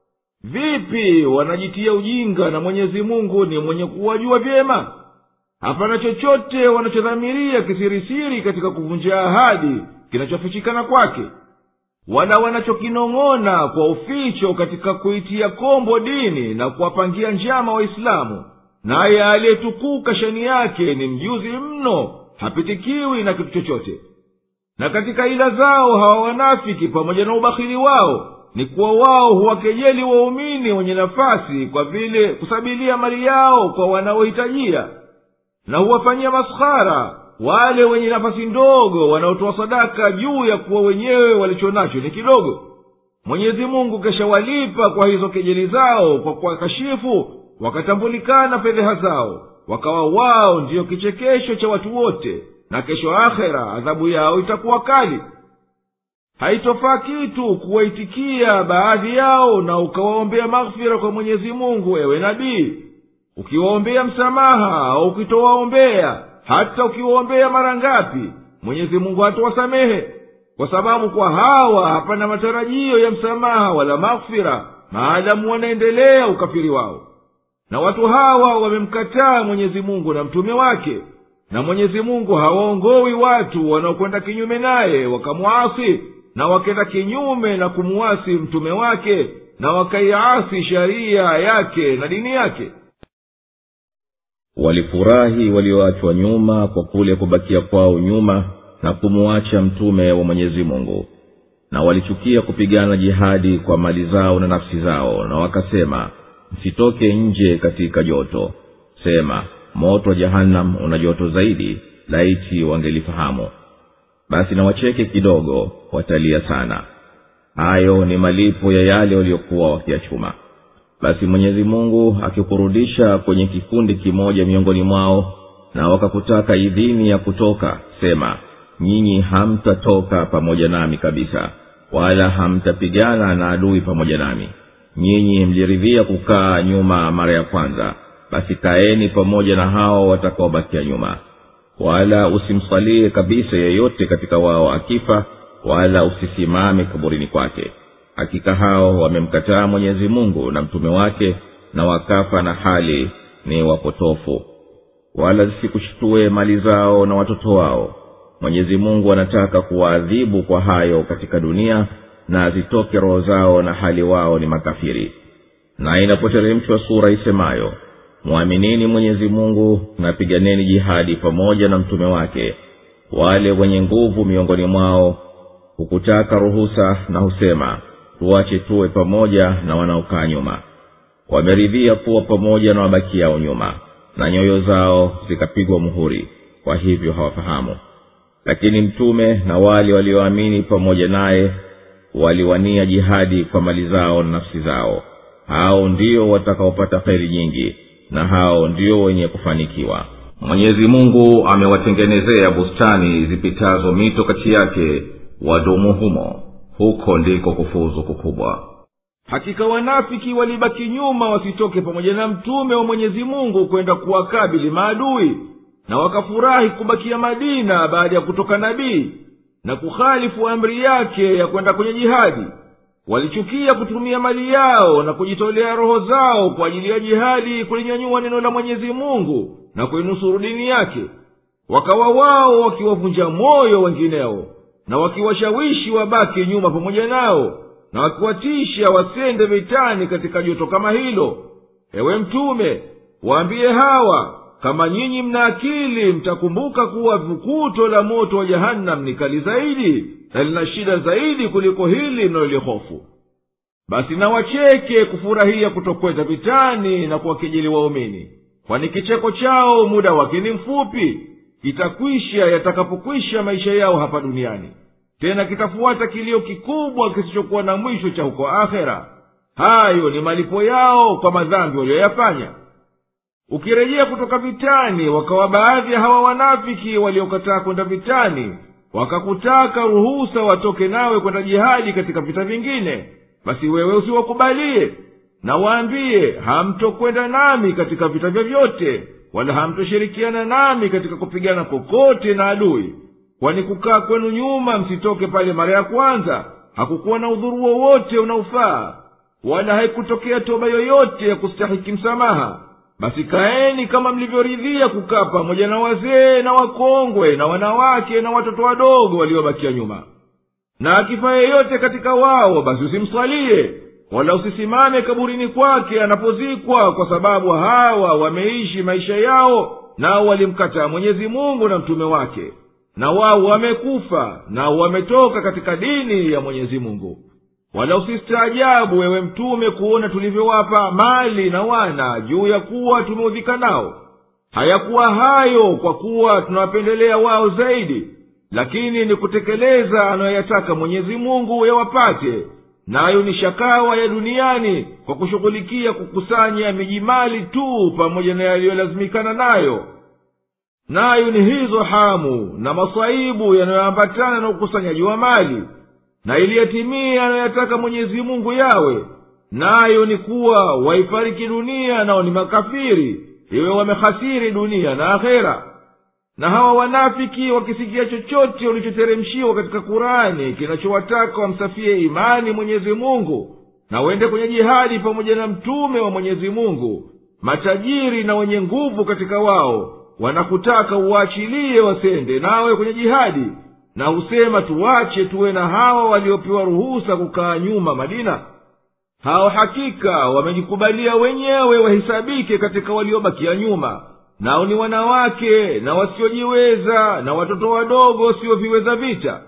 vipi wanajitia ujinga na mwenyezi mungu ni mwenye kuwajua vyema hapana chochote wanachodhamiria kisirisiri katika kuvunja ahadi kinachofichikana kwake wala wanachokinong'ona kwa uficho katika kuitia kombo dini na kuwapangia njama waislamu naye aliyetukuka shani yake ni mjuzi mno hapitikiwi na kitu chochote na katika ila zao hawa wanafiki pamoja na ubakhili wao ni kuwa wao huwakejeli waumini wenye nafasi kwa vile kusabilia mali yao kwa wanaohitajia na huwafanyia maskhara wale wenye nafasi ndogo wanaotoa sadaka juu ya kuwa wenyewe walicho nacho ni kidogo mwenyezi mungu keshawalipa kwa hizo kejeli zao kwa kuwakashifu wakatambulikana fedheha zao wakawa wao ndiyo kichekesho cha watu wote na kesho akhera adhabu yao itakuwa kali haitofaa kitu kuwaitikia baadhi yao na ukawaombea maghfira kwa mwenyezi mungu ewe nabii ukiwaombea msamaha au ukitowaombea hata ukiwaombea mara ngapi mwenyezi mungu hatawasamehe kwa sababu kwa hawa hapana matarajio ya msamaha wala maghfira maadamu wanaendelea ukafiri wao na watu hawa wamemkataa mwenyezi mungu na mtume wake na mwenyezi mungu hawaongowi watu wanaokwenda kinyume naye wakamwasi na wakenda kinyume na kumuwasi mtume wake na wakaiasi sharia yake na dini yake walifurahi walioachwa nyuma kwa kule kubakia kwao nyuma na kumuacha mtume wa mwenyezi mungu na walichukia kupigana jihadi kwa mali zao na nafsi zao na wakasema msitoke nje katika joto sema moto wa jahannam una joto zaidi laiti wangelifahamu basi na wacheke kidogo watalia sana hayo ni malipo ya yale waliokuwa wakiyachuma basi mwenyezi mungu akikurudisha kwenye kikundi kimoja miongoni mwao na wakakutaka idhini ya kutoka sema nyinyi hamtatoka pamoja nami kabisa wala hamtapigana na adui pamoja nami nyinyi mliridhia kukaa nyuma mara ya kwanza basi kaeni pamoja na hao watakaobakia nyuma wala usimsalie kabisa yeyote katika wao akifa wala usisimame kaburini kwake hakika hao wamemkataa mwenyezi mungu na mtume wake na wakafa na hali ni wapotofu wala zisikushtue mali zao na watoto wao mwenyezi mungu anataka kuwaadhibu kwa hayo katika dunia na zitoke roho zao na hali wao ni makafiri na inapoteremshwa sura isemayo mwaminini mwenyezi mungu na piganeni jihadi pamoja na mtume wake wale wenye nguvu miongoni mwao hukutaka ruhusa na husema tuache tuwe pamoja na wanaokaa nyuma wameridhia kuwa pamoja na wabakiao nyuma na nyoyo zao zikapigwa muhuri kwa hivyo hawafahamu lakini mtume na wale walioamini pamoja naye waliwania jihadi kwa mali zao na nafsi zao hao ndio watakaopata kheri nyingi na hao ndio wenye kufanikiwa mwenyezi mungu amewatengenezea bustani zipitazo mito kati yake wadumu humo huko ndiko kufuzu kukubwa hakika wanafiki walibaki nyuma wasitoke pamoja na mtume wa mwenyezi mungu kwenda kuwakabili maadui na wakafurahi kubakia madina baada ya kutoka nabii na kukhalifu amri yake ya kwenda kwenye jihadi walichukia kutumia mali yao na kujitolea roho zao kwa ajili ya jihadi kulinyanyua neno la mwenyezi mungu na kuinusuru dini yake wakawa wao wakiwavunja moyo wengineo na wakiwashawishi wabaki nyuma pamoja nao na wakiwatisha wasende vitani katika joto kama hilo ewe mtume waambiye hawa kama nyinyi mna akili mtakumbuka kuwa vukuto la moto wa jahannam ni kali zaidi na lina shida zaidi kuliko hili mnalolihofu basi na wacheke kufurahia kutokwenda vitani na kuwakejeli waumini kwani kicheko chao muda wake ni mfupi kitakwisha yatakapokwisha maisha yao hapa duniani tena kitafuata kilio kikubwa kisichokuwa na mwisho cha huko akhera hayo ni malipo yao kwa madhambi walioyafanya ukirejea kutoka vitani wakawa baadhi ya hawa wanafiki waliokataa kwenda vitani wakakutaka ruhusa watoke nawe kwenda jihadi katika vita vingine basi wewe usiwakubalie na waambiye hamtokwenda nami katika vita vyovyote wala hamtoshirikiana nami katika kupigana kokote na adui kwani kukaa kwenu nyuma msitoke pale mara ya kwanza hakukuwa na udhuru wowote unaofaa wala haikutokea toba yoyote ya kustahiki msamaha basi kaeni kama mlivyoridhia kukaa pamoja na wazee na wakongwe na wanawake na watoto wadogo waliobakia nyuma na akifa yeyote katika wao basi usimswalie wala usisimame kaburini kwake anapozikwa kwa sababu hawa wameishi maisha yao nao walimkataa mwenyezi mungu na mtume wake na wao wamekufa na wametoka katika dini ya mwenyezi mungu wala usistaajabu wewe mtume kuona tulivyowapa mali na wana juu ya kuwa tumeudhika nao hayakuwa hayo kwa kuwa tunawapendelea wao zaidi lakini ni kutekeleza anayoyataka mwenyezi mungu yawapate nayo ni shakawa ya duniani kwa kushughulikia kukusanya miji mali tu pamoja na yaliyolazimikana nayo nayo ni hizo hamu na masaibu yanayoambatana na ukusanyaji wa mali na iliyatimia anayoyataka mwenyezi mungu yawe nayo ni kuwa waifariki dunia nao ni makafiri iwe wamehasiri dunia na akhera na hawa wanafiki wakisikia chochote ulichoteremshiwa katika kurani kinachowataka wamsafie imani mwenyezi mungu na wende kwenye jihadi pamoja na mtume wa mwenyezi mungu matajiri na wenye nguvu katika wao wanakutaka uwaachilie wasende nawe kwenye jihadi na husema tuwache tuwe na hawa waliopewa ruhusa kukaa nyuma madina hao hakika wamejikubalia wenyewe wahisabike katika waliobakia nyuma nao ni wanawake na wasiojiweza na watoto wadogo wasioviweza vita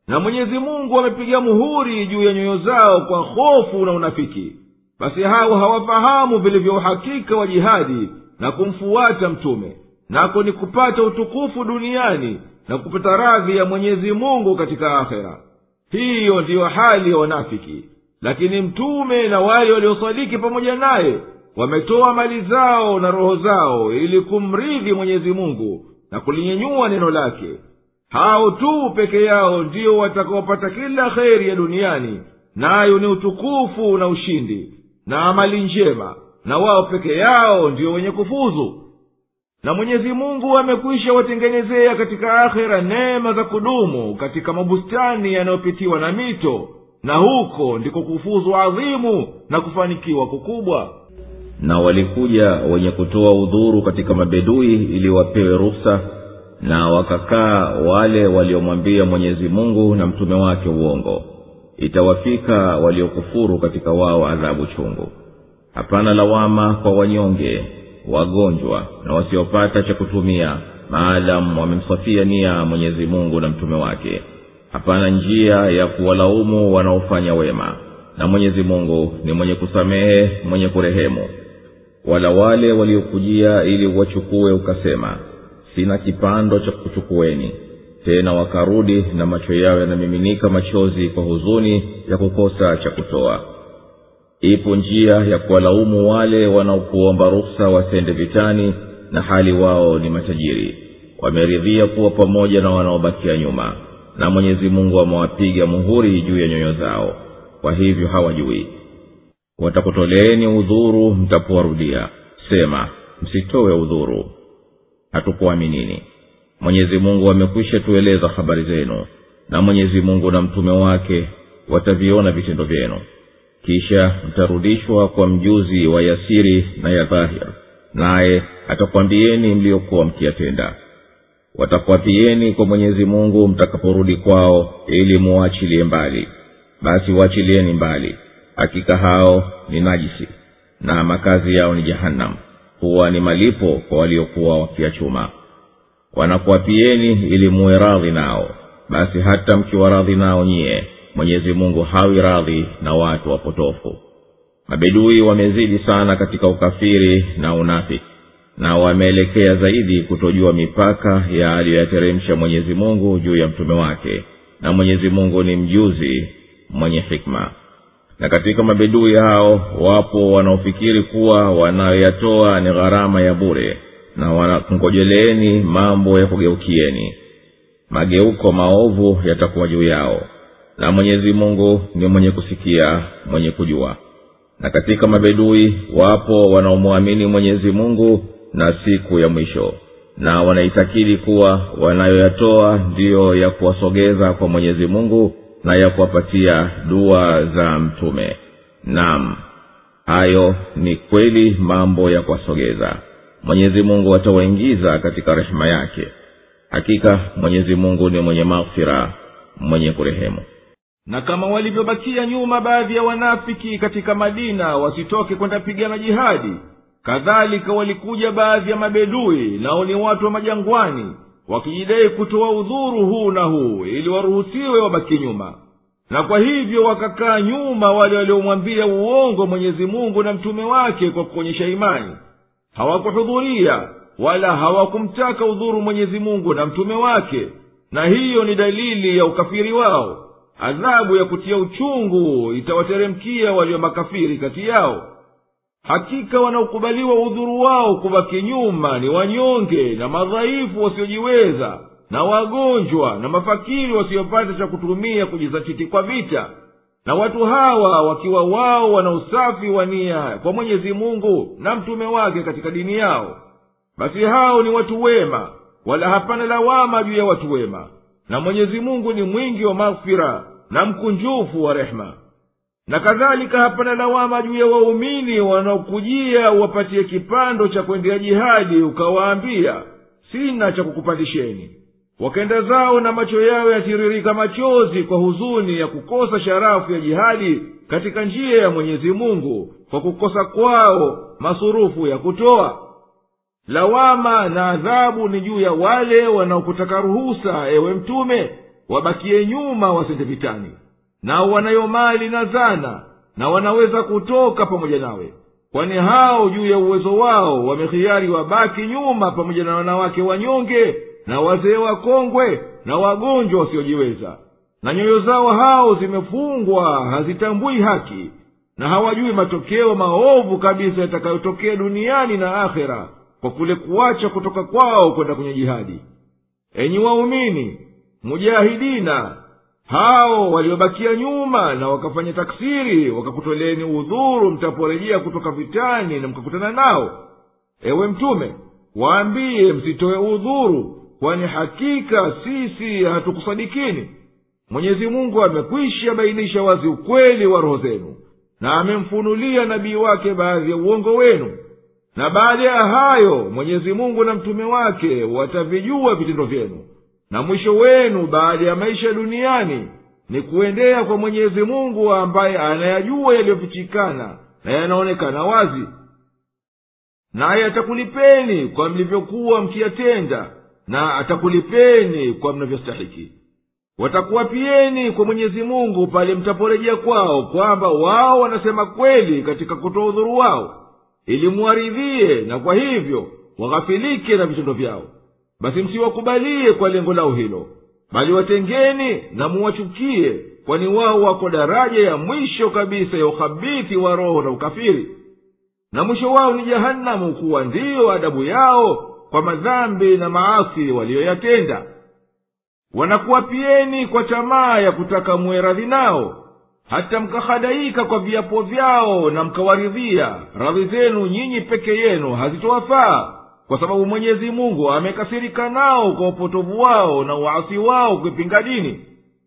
na mwenyezi mungu amepiga muhuri juu ya nyoyo zao kwa hofu na unafiki basi hao hawafahamu vilivyo uhakika wa jihadi na kumfuata mtume nako ni kupata utukufu duniani na kupata radhi ya mwenyezi mungu katika akhera hiyo ndiyo hali ya wanafiki lakini mtume na wale waliosadiki pamoja naye wametoa mali zao na roho zao ili kumridhi mwenyezi mungu na kulinyenyua neno lake hao tu peke yao ndiyo watakaopata kila kheri ya duniani nayo ni utukufu na ushindi na amali njema na wao peke yao ndiyo wenye kufuzu na mwenyezi mungu amekwisha watengenezea katika akhera neema za kudumu katika mabustani yanayopitiwa na mito na huko ndiko kufuzu adhimu na kufanikiwa kukubwa na walikuja wenye kutoa udhuru katika mabedui ili wapewe ruhusa na wakakaa wale waliomwambia mwenyezi mungu na mtume wake uongo itawafika waliokufuru katika wao adhabu chungu hapana lawama kwa wanyonge wagonjwa na wasiopata cha kutumia maadamu wamemsafia nia mwenyezi mungu na mtume wake hapana njia ya kuwalaumu wanaofanya wema na mwenyezi mungu ni mwenye kusamehe mwenye kurehemu wala wale waliokujia ili wachukue ukasema sina kipando cha kuchukueni tena wakarudi na macho yao yanamiminika machozi kwa huzuni ya kukosa cha kutoa ipo njia ya kuwalaumu wale wanaokuomba ruksa wasende vitani na hali wao ni matajiri wameridhia kuwa pamoja na wanaobakia nyuma na mwenyezi mungu amewapiga muhuri juu ya nyoyo zao kwa hivyo hawajui watakutoleeni udhuru mtapowarudia sema msitowe udhuru hatukuaminini mwenyezi mungu amekwisha tueleza habari zenu na mwenyezi mungu na mtume wake wataviona vitendo vyenu kisha mtarudishwa kwa mjuzi wa yasiri na ya dhahir naye atakwambieni mliokuwa mkiyatenda watakwapiyeni kwa mwenyezi mungu mtakaporudi kwao ili muwachilie mbali basi waachilieni mbali hakika hao ni najisi na makazi yao ni jahannam huwa ni malipo kwa waliokuwa wakiachuma wanakuapieni ili muwe radhi nao basi hata mkiwa radhi nao nyie mwenyezi mungu hawi radhi na watu wapotofu mabedui wamezidi sana katika ukafiri na unafiki na wameelekea zaidi kutojua mipaka ya aliyoyateremsha mwenyezi mungu juu ya mtume wake na mwenyezi mungu ni mjuzi mwenye hikma na katika mabedui hao wapo wanaofikiri kuwa wanayoyatoa ni gharama ya bure na wanakungojeleeni mambo ya kugeukieni mageuko maovu yatakuwa juu yao na mwenyezi mungu ni mwenye kusikia mwenye kujua na katika mabedui wapo wanaomwamini mwenyezi mungu na siku ya mwisho na wanaitakidi kuwa wanayoyatoa ndiyo ya kuwasogeza kwa mwenyezi mungu na ya kuwapatia dua za mtume nam hayo ni kweli mambo ya kuwasogeza mwenyezi mungu atawaingiza katika rehema yake hakika mwenyezi mungu ni mwenye maghfira mwenye kurehemu na kama walivyobakia nyuma baadhi ya wanafiki katika madina wasitoke kwenda pigana jihadi kadhalika walikuja baadhi ya mabedui nao ni watu wa majangwani wakijidai kutoa udhuru huu na huu ili waruhusiwe wabaki nyuma na kwa hivyo wakakaa nyuma wale waliomwambia uongo mwenyezi mungu na mtume wake kwa kuonyesha imani hawakuhudhuria wala hawakumtaka udhuru mwenyezi mungu na mtume wake na hiyo ni dalili ya ukafiri wao adhabu ya kutia uchungu itawateremkia walio makafiri kati yao hakika wanaokubaliwa udhuru wao kubaki nyuma ni wanyonge na madhaifu wasiojiweza na wagonjwa na mafakiri wasiopata cha kutumia kujizatiti kwa vita na watu hawa wakiwa wao wana usafi wa nia kwa mwenyezi mungu na mtume wake katika dini yao basi hao ni watu wema wala hapana lawama juu ya watu wema na mwenyezi mungu ni mwingi wa maghfira na mkunjufu wa rehema na kadhalika hapana lawama juu ya waumini wanaokujia uwapatie kipando cha kwendea jihadi ukawaambia sina cha kukupandisheni wakenda zao na macho yao yatiririka machozi kwa huzuni ya kukosa sharafu ya jihadi katika njia ya mwenyezi mungu kwa kukosa kwao masurufu ya kutoa lawama na adhabu ni juu ya wale wanaokutaka ruhusa ewe mtume wabakie nyuma wasende vitani nao wanayo mali na zana na wanaweza kutoka pamoja nawe kwani hao juu ya uwezo wao wamehiari wabaki nyuma pamoja na wanawake wanyonge na wazee wakongwe na wagonjwa wasiojiweza na nyoyo zao hao zimefungwa hazitambui haki na hawajui matokeo maovu kabisa yatakayotokea duniani na akhera kwa kule kuacha kutoka kwao kwenda kwenye jihadi enyi waumini mujahidina hao waliobakia nyuma na wakafanya taksiri wakakutoleni udhuru mtaporejea kutoka vitani na mkakutana nao ewe mtume waambiye msitoe udhuru kwani hakika sisi hatukusadikini mwenyezi mungu amekwisha bainisha wazi ukweli wa roho zenu na amemfunulia nabii wake baadhi ya uongo wenu na baada ya hayo mwenyezi mungu na mtume wake watavijua vitendo vyenu na mwisho wenu baada ya maisha duniani ni kuendea kwa mwenyezi mungu ambaye anayajua yaliyofichikana na yanaonekana wazi naye atakulipeni kwa mlivyokuwa mkiyatenda na atakulipeni kwa mnavyostahiki watakuwapieni kwa mwenyezi mungu pale mtaporejea kwao kwamba wao wanasema kweli katika kutoa udhuru wao ili muwaridhie na kwa hivyo waghafilike na vitendo vyao basi msiwakubalie kwa lengo lao hilo bali watengeni na muwachukie kwani wao wako daraja ya mwisho kabisa ya ukhabithi wa roho na ukafiri na mwisho wao ni jahanamu kuwa ndiyo adabu yao kwa madhambi na maasi waliyoyatenda wanakuwapieni kwa tamaa ya kutaka muwe radhi nao hata mkahadaika kwa viapo vyao na mkawaridhia radhi zenu nyinyi peke yenu hazitowafaa kwa sababu mwenyezi mungu amekasirika nao kwa upotovu wao na uasi wao kuipinga dini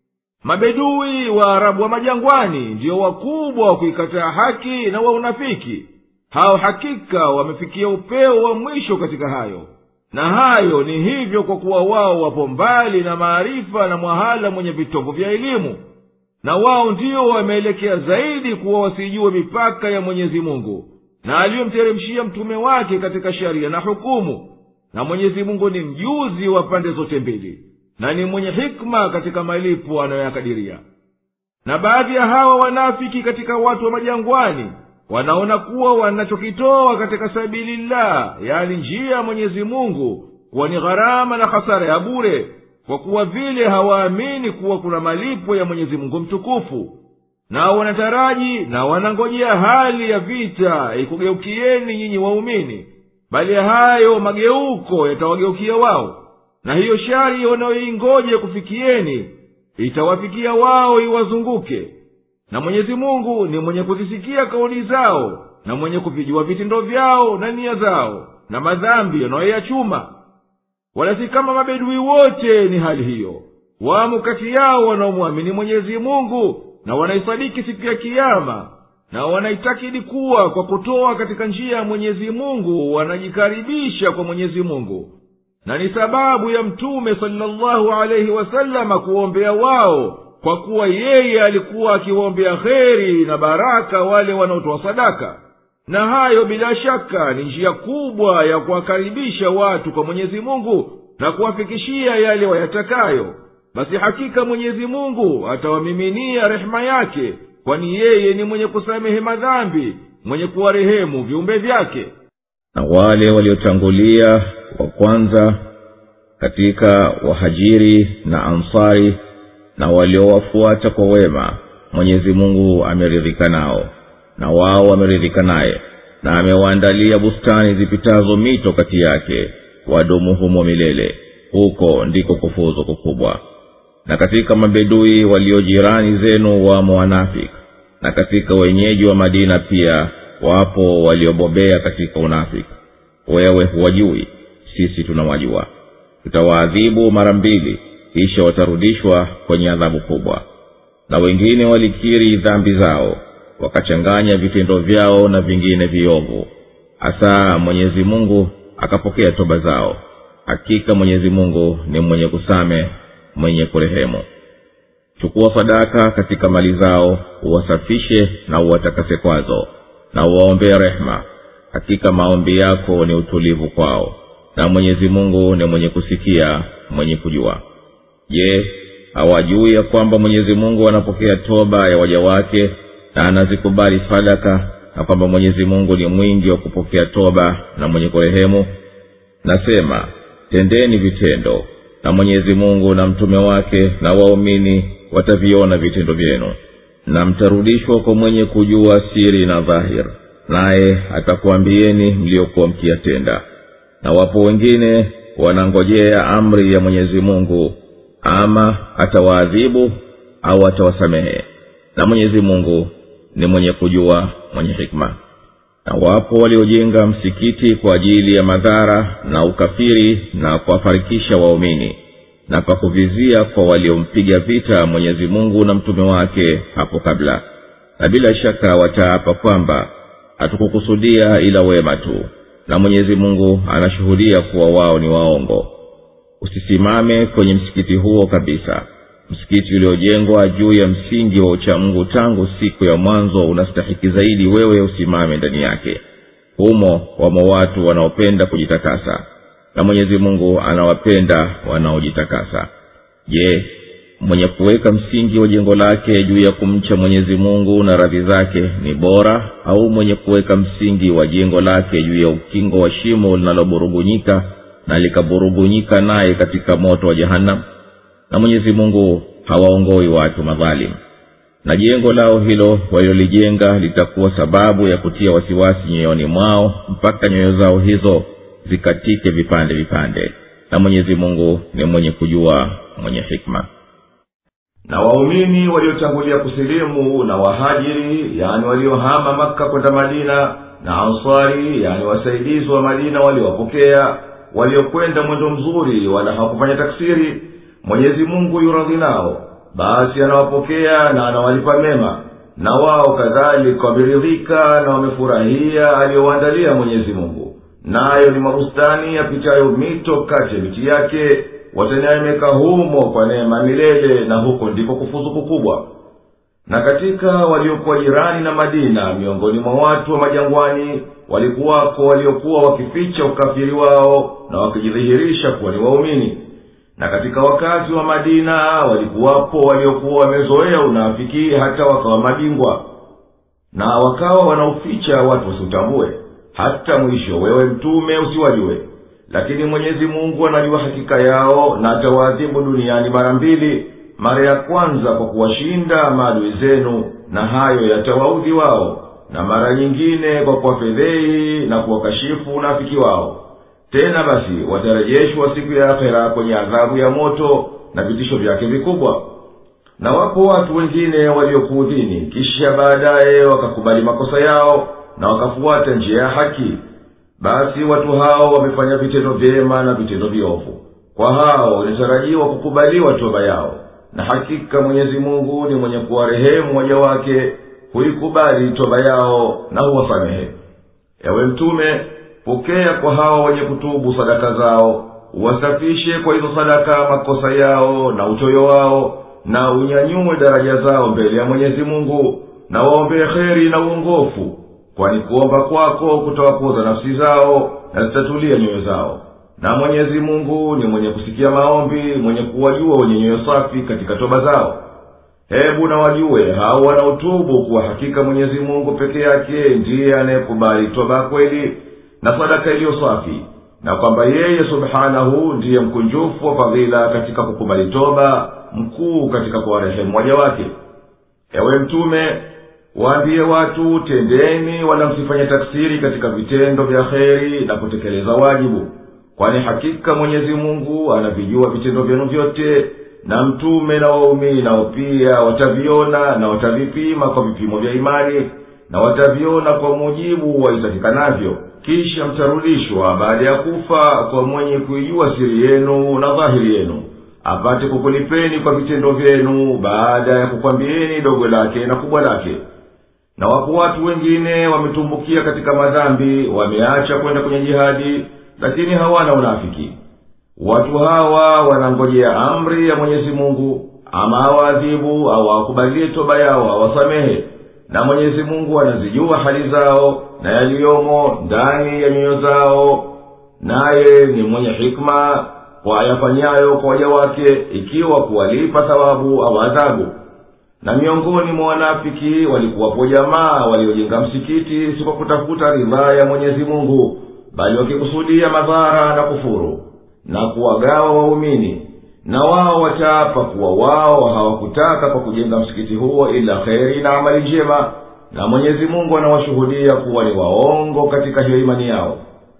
mabedui wa arabu wa majangwani ndiyo wakubwa wa kuikataa haki na wa unafiki hao hakika wamefikia upeo wa mwisho katika hayo na hayo ni hivyo kwa kuwa wao wapo mbali na maarifa na mwahala mwenye vitovu vya elimu na wao ndiyo wameelekea zaidi kuwa wasijue mipaka ya mwenyezi mungu na aliyomteremshia mtume wake katika sharia na hukumu na mwenyezi mungu ni mjuzi wa pande zote mbili na ni mwenye hikma katika malipo anayoyakadiria na baadhi ya hawa wanafiki katika watu wa majangwani wanaona kuwa wanachokitoa katika sabilillah yani njia ya mwenyezi mungu kuwa ni gharama na hasara ya bure kwa kuwa vile hawaamini kuwa kuna malipo ya mwenyezi mungu mtukufu nao wanataraji na wanangojea hali ya vita ikugeukieni nyinyi waumini bali hayo mageuko yatawageukia wao na hiyo shari wanayoingoja kufikieni itawafikia wao iwazunguke na mwenyezi mungu ni mwenye kuzisikia kauli zao na mwenye kuvijua vitendo vyao na nia zao na madhambi yanayoyachuma wala si kama mabedui wote ni hali hiyo wamo kati yao wanaomwamini mwenyezi mungu na wanaisadiki siku ya kiama na wanaitakidi kuwa kwa kutoa katika njia ya mwenyezi mungu wanajikaribisha kwa mwenyezi mungu na ni sababu ya mtume salllahu alaihi wasalama kuwaombea wao kwa kuwa yeye alikuwa akiwaombea kheri na baraka wale wanaotoa sadaka na hayo bila shaka ni njia kubwa ya kuwakaribisha watu kwa mwenyezi mungu na kuwafikishia yale wayatakayo basi hakika mwenyezi mungu atawamiminia rehema yake kwani yeye ni mwenye kusamehe madhambi mwenye kuwarehemu viumbe vyake na wale waliotangulia wa kwanza katika wahajiri na ansari na waliowafuata kwa wema mwenyezi mungu ameridhika nao na wao wameridhika naye na amewaandalia bustani zipitazo mito kati yake wadumu humo milele huko ndiko kufuzu kukubwa na katika mabedui walio jirani zenu wamo wanafiki na katika wenyeji wa madina pia wapo waliobobea katika unafiki wewe huwajui sisi tunawajua tutawaadhibu mara mbili kisha watarudishwa kwenye adhabu kubwa na wengine walikiri dhambi zao wakachanganya vitendo vyao na vingine viovu hasa mwenyezi mungu akapokea toba zao hakika mwenyezi mungu ni mwenye kusame mwenye kurehemu chukua sadaka katika mali zao uwasafishe na uwatakase kwazo na uwaombee rehema hakika maombi yako ni utulivu kwao na mwenyezi mungu ni mwenye kusikia mwenye kujua je hawajui ya kwamba mwenyezi mungu anapokea toba ya waja wake na anazikubali sadaka na kwamba mwenyezi mungu ni mwingi wa kupokea toba na mwenye kurehemu nasema tendeni vitendo na mwenyezi mungu na mtume wake na waumini wataviona vitendo vyenu na mtarudishwa kwa mwenye kujua siri na dhahir naye atakuambieni mliokuwa mkiyatenda na wapo wengine wanangojea amri ya mwenyezi mungu ama atawaadhibu au atawasamehe na mwenyezi mungu ni mwenye kujua mwenye hikma na wapo waliojenga msikiti kwa ajili ya madhara na ukafiri na kuwafarikisha waumini na kwa kuvizia kwa waliompiga vita mwenyezi mungu na mtume wake hapo kabla na bila shaka wataapa kwamba hatukukusudia ila wema tu na mwenyezi mungu anashuhudia kuwa wao ni waongo usisimame kwenye msikiti huo kabisa msikiti uliojengwa juu ya msingi wa uchamungu tangu siku ya mwanzo unastahiki zaidi wewe usimame ndani yake humo wamo watu wanaopenda kujitakasa na mwenyezi mungu anawapenda wanaojitakasa je mwenye kuweka msingi wa jengo lake juu ya kumcha mwenyezi mungu na radhi zake ni bora au mwenye kuweka msingi wa jengo lake juu ya ukingo wa shimo linaloburugunyika na likaburugunyika naye katika moto wa jahannam na mwenyezi mungu hawaongoi watu madhalimu na jengo lao hilo walilolijenga litakuwa sababu ya kutia wasiwasi nyoyoni mwao mpaka nyoyo zao hizo zikatike vipande vipande na mwenyezi mungu ni mwenye kujua mwenye hikma na waumini waliotangulia kusilimu na wahajiri yani waliohama makka kwenda madina na ansari yani wasaidizi wa madina waliowapokea waliokwenda mwendo mzuri wala hawakufanya taksiri mwenyezi mungu yuradhi nao basi anawapokea na anawalipa mema na wao kadhalika wameridhika na wamefurahia aliyowaandalia mwenyezi mungu nayo ni mabustani yapitayo mito kati ya miti yake wataneemeka humo kwa neema milele na huko ndiko kufuzu kukubwa na katika waliokuwa jirani na madina miongoni mwa watu wa majangwani walikuwako waliokuwa wakificha ukafiri wao na wakijidhihirisha kuwa ni waumini na katika wakazi wa madina walikuwapo waliokuwa wamezoea unafiki hata wakawa mabingwa na wakawa wanauficha watu wasiutambue hata mwisho wewe mtume usiwajue lakini mwenyezi mungu anajua hakika yao na atawaadhibu duniani mara mbili mara ya kwanza kwa kuwashinda maadui zenu na hayo yatawaudhi wao na mara nyingine kwa kuwafedhei na kuwakashifu unafiki wao tena basi watarejeshwa siku ya akhera kwenye adhabu ya moto na vitisho vyake vikubwa na wapo watu wengine waliokuudhini kisha baadaye wakakubali makosa yao na wakafuata njia ya haki basi watu hao wamefanya vitendo vyema na vitendo viovu kwa hao inatarajiwa kukubaliwa toba yao na hakika mwenyezi mungu ni mwenye kuwarehemu waja wake huikubali toba yao na huwasamehe ewe mtume pokea kwa hao wenye kutubu sadaka zao uwasafishe kwa hizo sadaka makosa yao na uchoyo wao na unyanyue daraja zao mbele ya mwenyezi mungu na waombee kheri na uongofu kwani kuomba kwako kutawapoza nafsi zao na zitatulia nyoyo zao na mwenyezi mungu ni mwenye kusikia maombi mwenye kuwajua wenye nyoyo safi katika toba zao hebu na wajue hao wanaotubu kuwa hakika mwenyezi mungu peke yake ndiye anayekubali toba ya kweli na sadaka iliyo safi na kwamba yeye subhanahu ndiye mkunjufu wa fadhila katika kukubali toba mkuu katika kuwarehemu waja wake ewe mtume waambie watu tendeni wala msifanye taksiri katika vitendo vya kheri na kutekeleza wajibu kwani hakika mwenyezi mungu anavijua vitendo vyenu vyote na mtume na waumini nao pia wataviona na watavipima kwa vipimo vya imani na wataviona kwa mujibu waitakikanavyo kisha mtarudishwa baada ya kufa kwa mwenye kuijua siri yenu na dhahiri yenu apate kukulipeni kwa vitendo vyenu baada ya kukwambieni dogo lake na kubwa lake na wapo watu wengine wametumbukia katika madhambi wameacha kwenda kwenye jihadi lakini hawana unafiki watu hawa wanangojea amri ya mwenyezi mungu ama awaadhibu au awakubalie toba yao awasamehe na mwenyezi mungu anazijua hali zao na yaliyomo ndani ya nyoyo zao naye ni mwenye hikma kwa ayafanyayo kwa waja wake ikiwa kuwalipa thawabu au adhabu na miongoni mwa wanafiki walikuwapo jamaa waliojenga msikiti si kwa kutafuta ridhaa ya mwenyezi mungu bali wakikusudia madhara na kufuru na kuwagawa waumini na wao wataapa kuwa wao hawakutaka kwa kujenga msikiti huo ila kheri na amali njema na mwenyezi mungu anawashuhudia kuwa ni waongo katika hiyo imani yao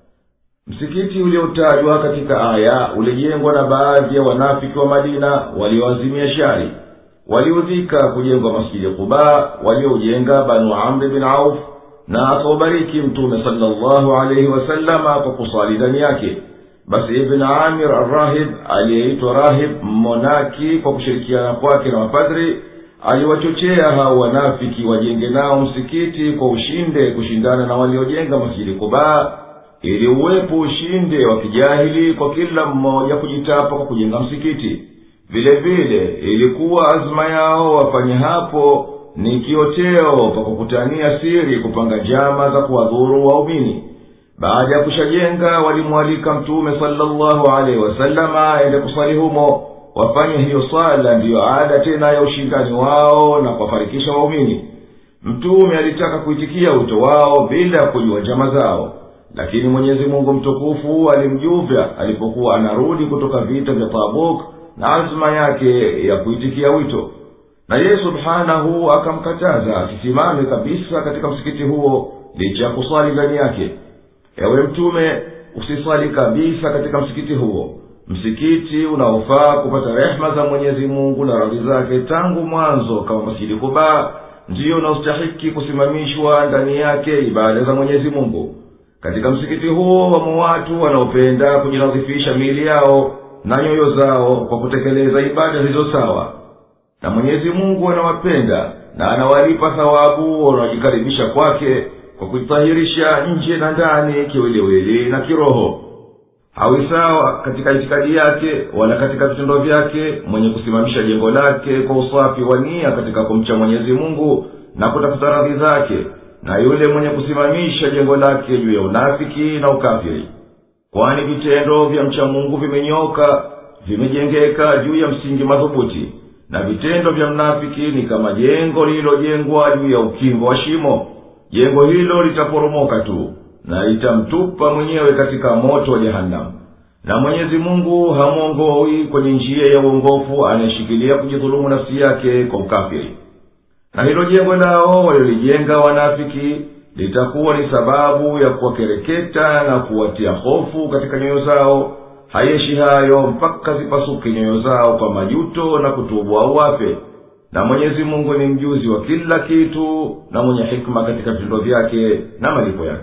msikiti uliotajwa katika aya ulijengwa na baadhi ya wanafiki wa madina walioazimia shari waliudhika kujengwa masjidi quba walioujenga banu amri bin auf na akaubariki mtume salllahu alaihi wasalama kwa kusali ndani yake basi ibn amir arrahib aliyeitwa rahib mmonaki kwa kushirikiana kwake na mapadri aliwachochea hao wanafiki wajenge nao msikiti kwa ushinde kushindana na waliojenga masjidi kubaa ili uwepo ushinde wa kijahili kwa kila mmoja kujitapa kwa kujenga msikiti vile vile ilikuwa azma yao wafanye hapo ni kioteo pa kukutania siri kupanga njama za kuwadhuru waumini baada ya kushajenga walimwalika mtume salllahu alaihi wasalama aende kusali humo wafanye hiyo swala ndiyo ada tena ya ushindani wao na kuwafarikisha waumini mtume alitaka kuitikia wito wao bila ya kujua njama zao lakini mwenyezi mungu mtukufu alimjuvya alipokuwa anarudi kutoka vita vya tabuk na azma yake ya kuitikia wito na yeye subhanahu akamkataza asisimame kabisa katika msikiti huo licha ya kuswali ndani yake ewe mtume usiswali kabisa katika msikiti huo msikiti unaofaa kupata rehema za mwenyezi mungu na radhi zake tangu mwanzo kama masjidi kubaa ndiyo unaostahiki kusimamishwa ndani yake ibada za mwenyezi mungu katika msikiti huo wamo watu wanaopenda kujinadhifisha miili yao na nyoyo zao kwa kutekeleza ibada zilizo sawa na mwenyezi mungu anawapenda na anawalipa thawabu wanaojikaribisha kwake kwa kujitahirisha nje na ndani kiwiliwili na kiroho hawi sawa katika itikadi yake wala katika vitendo vyake mwenye kusimamisha jengo lake kwa usafi wa nia katika kumcha mwenyezi mungu na kutafuta radhi zake na yule mwenye kusimamisha jengo lake juu ya unafiki na ukafiri kwani vitendo vya mcha mungu vimenyoka vimejengeka juu ya msingi madhubuti na vitendo vya mnafiki ni kama jengo lililojengwa juu ya ukingo wa shimo jengo hilo litaporomoka tu na litamtupa mwenyewe katika moto wa jehanamu na mwenyezi mungu hamwongoi kwenye njia ya uongofu anayeshikilia kujidhulumu nafsi yake kwa ukafiri na hilo jengo lao waliolijenga wanafiki litakuwa ni sababu ya kuwakereketa na kuwatia hofu katika nyoyo zao hayeshi hayo mpaka zipasuke nyoyo zao kwa majuto na kutubu au wafe na mwenyezi mungu ni mjuzi wa kila kitu na mwenye hikma katika vitendo vyake na malipo yake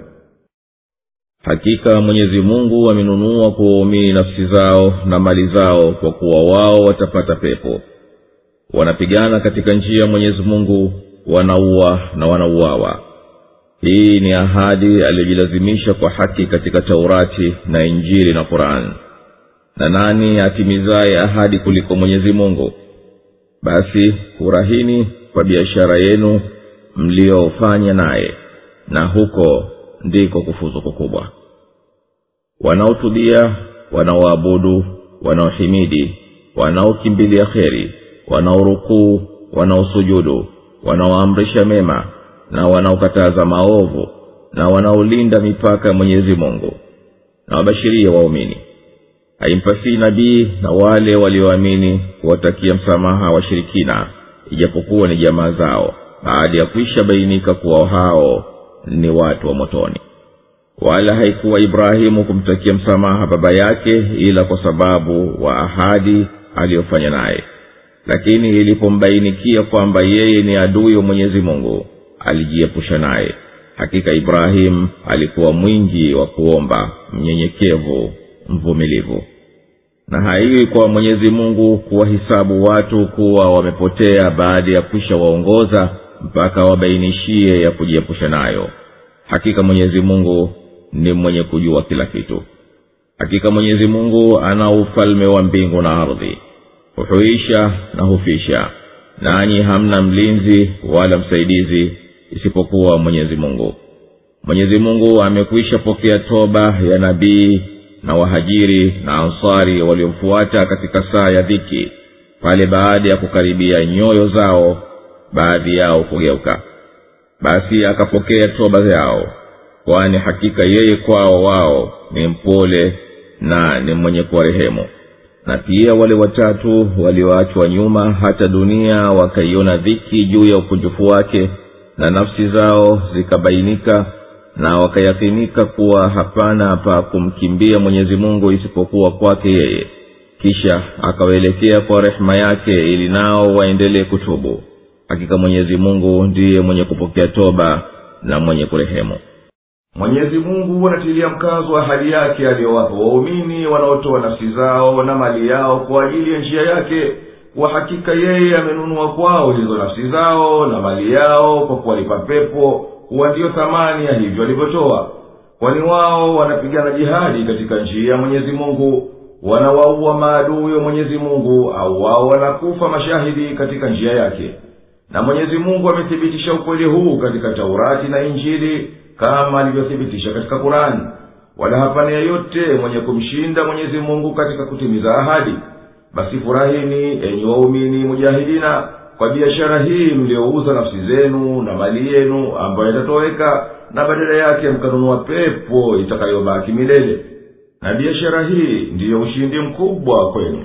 hakika mwenyezi mungu amenunua kwa waumini nafsi zao na mali zao kwa kuwa wao watapata pepo wanapigana katika njia ya mwenyezi mungu wanaua na wanauawa hii ni ahadi aliyojilazimisha kwa haki katika taurati na injili na qurani na nani atimizaye ahadi kuliko mwenyezi mungu basi furahini kwa biashara yenu mliyofanya naye na huko ndiko kufuzu kukubwa wanaotubia wanaoabudu wanaohimidi wanaokimbilia kheri wanaorukuu wanaosujudu wanaoamrisha mema na wanaokataza maovu na wanaolinda mipaka ya mwenyezi mungu na wabashiria waumini haimpasii nabii na wale walioamini kuwatakia msamaha washirikina ijapokuwa ni jamaa zao baada ya kuisha bainika kuwa hao ni watu wa motoni wala haikuwa ibrahimu kumtakia msamaha baba yake ila kwa sababu wa ahadi aliyofanya naye lakini ilipombainikia kwamba yeye ni adui wa mwenyezi mungu alijiepusha naye hakika ibrahimu alikuwa mwingi wa kuomba mnyenyekevu mvumilivu na haiwi kwa mwenyezi mungu kuwahisabu watu kuwa wamepotea baada ya kwisha waongoza mpaka wabainishie ya kujiepusha nayo hakika mwenyezi mungu ni mwenye kujua kila kitu hakika mwenyezi mungu ana ufalme wa mbingu na ardhi huhuisha na hufisha nanyi hamna mlinzi wala msaidizi isipokuwa mwenyezi mungu mwenyezi mungu amekwisha pokea toba ya nabii na wahajiri na ansari waliomfuata katika saa ya dhiki pale baada ya kukaribia nyoyo zao baadhi yao kugeuka basi akapokea toba yao kwani hakika yeye kwao wao ni mpole na ni mwenye kuwarehemu na pia wale watatu walioachwa nyuma hata dunia wakaiona dhiki juu ya ukunjufu wake na nafsi zao zikabainika na wakayakinika kuwa hapana pa kumkimbia mwenyezi mungu isipokuwa kwake yeye kisha akawaelekea kwa rehema yake ili nao waendelee kutubu hakika mwenyezi mungu ndiye mwenye kupokea toba na mwenye kurehemu mwenyezi mungu anatilia mkazo wa hali yake aliyowapa waumini wanaotoa nafsi zao na mali yao kwa ajili ya njia yake kwa hakika yeye amenunua kwao hizo nafsi zao na mali yao kwa kuwalipa pepo kuwa ndiyo thamani ya hivyo walivyotoa kwani wao wanapigana jihadi katika njia ya mwenyezi mungu wanawaua maadui wa mwenyezi mungu au wao wanakufa mashahidi katika njia yake na mwenyezi mungu amethibitisha ukweli huu katika taurati na injili kama alivyothibitisha katika kurani wala hapana yeyote mwenye kumshinda mwenyezi mungu katika kutimiza ahadi basi furahini enyi waumini mujahidina kwa biashara hii mliouza nafsi zenu na mali yenu ambayo itatoweka na badala yake mkanunua pepo itakayobaki milele na biashara hii ndiyo ushindi mkubwa kwenu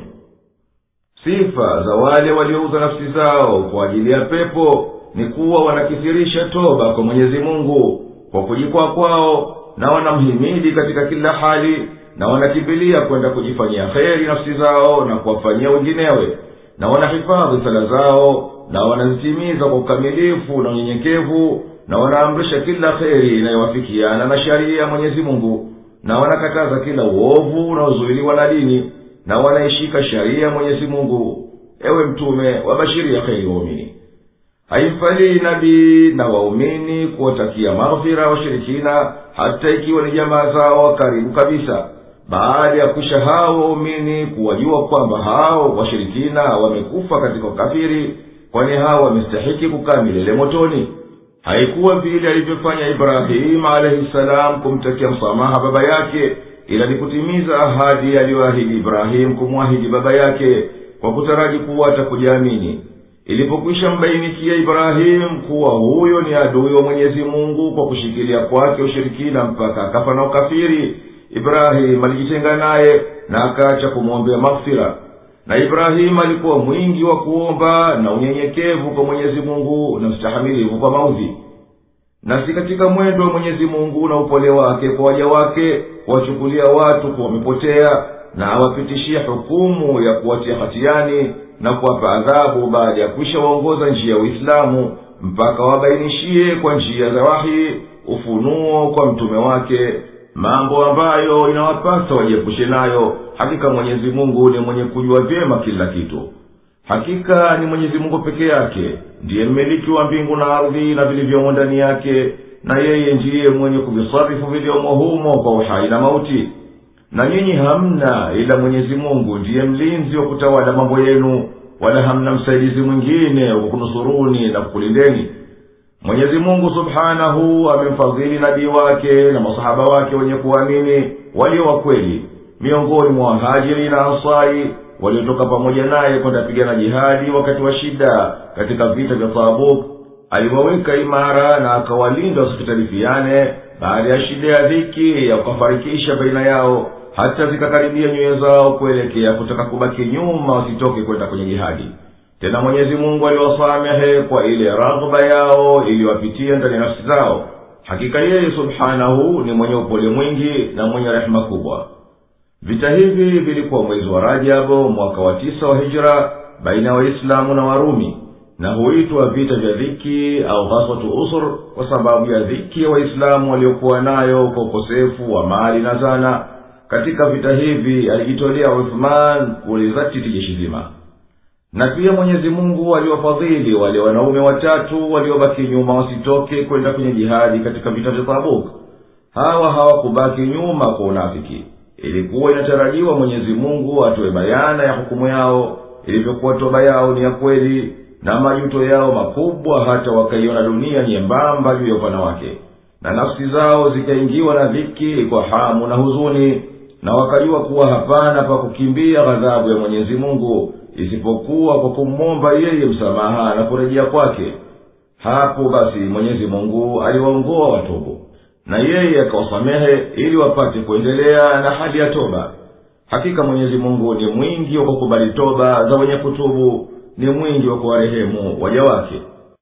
sifa za wale waliouza nafsi zao kwa ajili ya pepo ni kuwa wanakithirisha toba kwa mwenyezi mungu kwa kujikwaa kwao na wanamhimidi katika kila hali na wanakimbilia kwenda kujifanyia kheri nafsi zao na kuwafanyia wenginewe na wanahifadhi sala zao na wanazitimiza kwa ukamilifu na unyenyekevu na wanaamrisha kila kheri inayowafikiana na sharia ya mwenyezi mungu na wanakataza kila uovu unaozuiliwa na dini na wanaishika sharia ya mwenyezi mungu ewe mtume wabashiria kheri waumini haimfalii nabii na waumini kuwatakia maghfira washirikina hata ikiwa ni jamaa zao wa karibu kabisa baada ya kwisha hao waumini kuwajua kwamba hao washirikina wamekufa katika ukafiri kwani hao wamestahiki kukaa milele motoni haikuwa vile alivyofanya ibrahimu alaihi salam kumtakia msamaha baba yake ila ni kutimiza ahadi aliyoahidi ibrahimu kumwahidi baba yake kwa kutaraji kuwa atakujaamini ilipokwisha mbainikia ibrahimu kuwa huyo ni adui wa mwenyezi mungu kwa kushikilia kwake ushirikina mpaka akafa na ukafiri ibrahimu alijitenga naye na akaacha kumwombea maghfira na ibrahimu alikuwa mwingi wa kuomba na unyenyekevu kwa mwenyezi mungu na mstahamilivu kwa maudhi na si katika mwendo wa mwenyezi mungu na upole wake kwa waja wake kuwachukulia watu kuwa wamepotea na awapitishie hukumu ya kuwatia hatiani na kuwapa adhabu baada ya kwisha waongoza njia ya uislamu mpaka wabainishie kwa njia za wahi ufunuo kwa mtume wake mambo ambayo inawapasa wajiepushe nayo hakika mwenyezi mungu ni mwenye kujua vyema kila kitu hakika ni mwenyezi mungu peke yake ndiye mmiliki wa mbingu na ardhi na vilivyomo ndani yake na yeye ndiye mwenye kuvisarifu vilivyomo humo kwa uhai na mauti na nyinyi hamna ila mwenyezi mungu ndiye mlinzi wa kutawala mambo yenu wala hamna msaidizi mwingine wa kunusuruni na kukulindeni mwenyezi mungu subhanahu amemfadhili nabii wake na masahaba wake wenye kuamini walio wakweli miongoni mwa wahajiri na ansari waliotoka pamoja naye kwenda pigana jihadi wakati wa shida katika vita vya taabuk aliwaweka imara na akawalinda wasipitalifiane baada ya shida ya dhiki ya kukafarikisha baina yao hata zikakaribia nyoyo zao kuelekea kutaka kubaki nyuma wasitoke kwenda kwenye jihadi tena mwenyezi mungu aliwasamehe kwa ile raghba yao iliwapitia ndani ya nafsi zao hakika yeye subhanahu ni mwenye upole mwingi na mwenye rehema kubwa vita hivi vilikuwa mwezi wa rajabu mwaka wa tisa wa hijra baina ya waislamu na warumi na huitwa vita vya dhiki au ghaswatu usur kwa sababu ya dhiki ya waislamu waliokuwa nayo kwa ukosefu wa mali na zana katika vita hivi alijitolea uthman kulizatiti jeshi zima na pia mwenyezi mungu aliwafadhili wale wanaume watatu waliobaki nyuma wasitoke kwenda kwenye jihadi katika vita vya tabuk hawa hawakubaki nyuma kwa unafiki ilikuwa inatarajiwa mwenyezi mungu atoe bayana ya hukumu yao ilivyokuwa toba yao ni ya kweli na majuto yao makubwa hata wakaiona dunia nyembamba juu ya upana wake na nafsi zao zikaingiwa na dhiki kwa hamu na huzuni na wakajua kuwa hapana pa kukimbia ghadhabu ya mwenyezi mungu isipokuwa kwa kumwomba yeye msamaha na kurejea kwake hapo basi mwenyezi mungu aliwaongoa watubu na yeye akawasamehe ili wapate kuendelea na hali ya toba hakika mwenyezi mungu ni mwingi wa kukubali toba za wenye kutubu ni mwingi wa kuwarehemu waja wake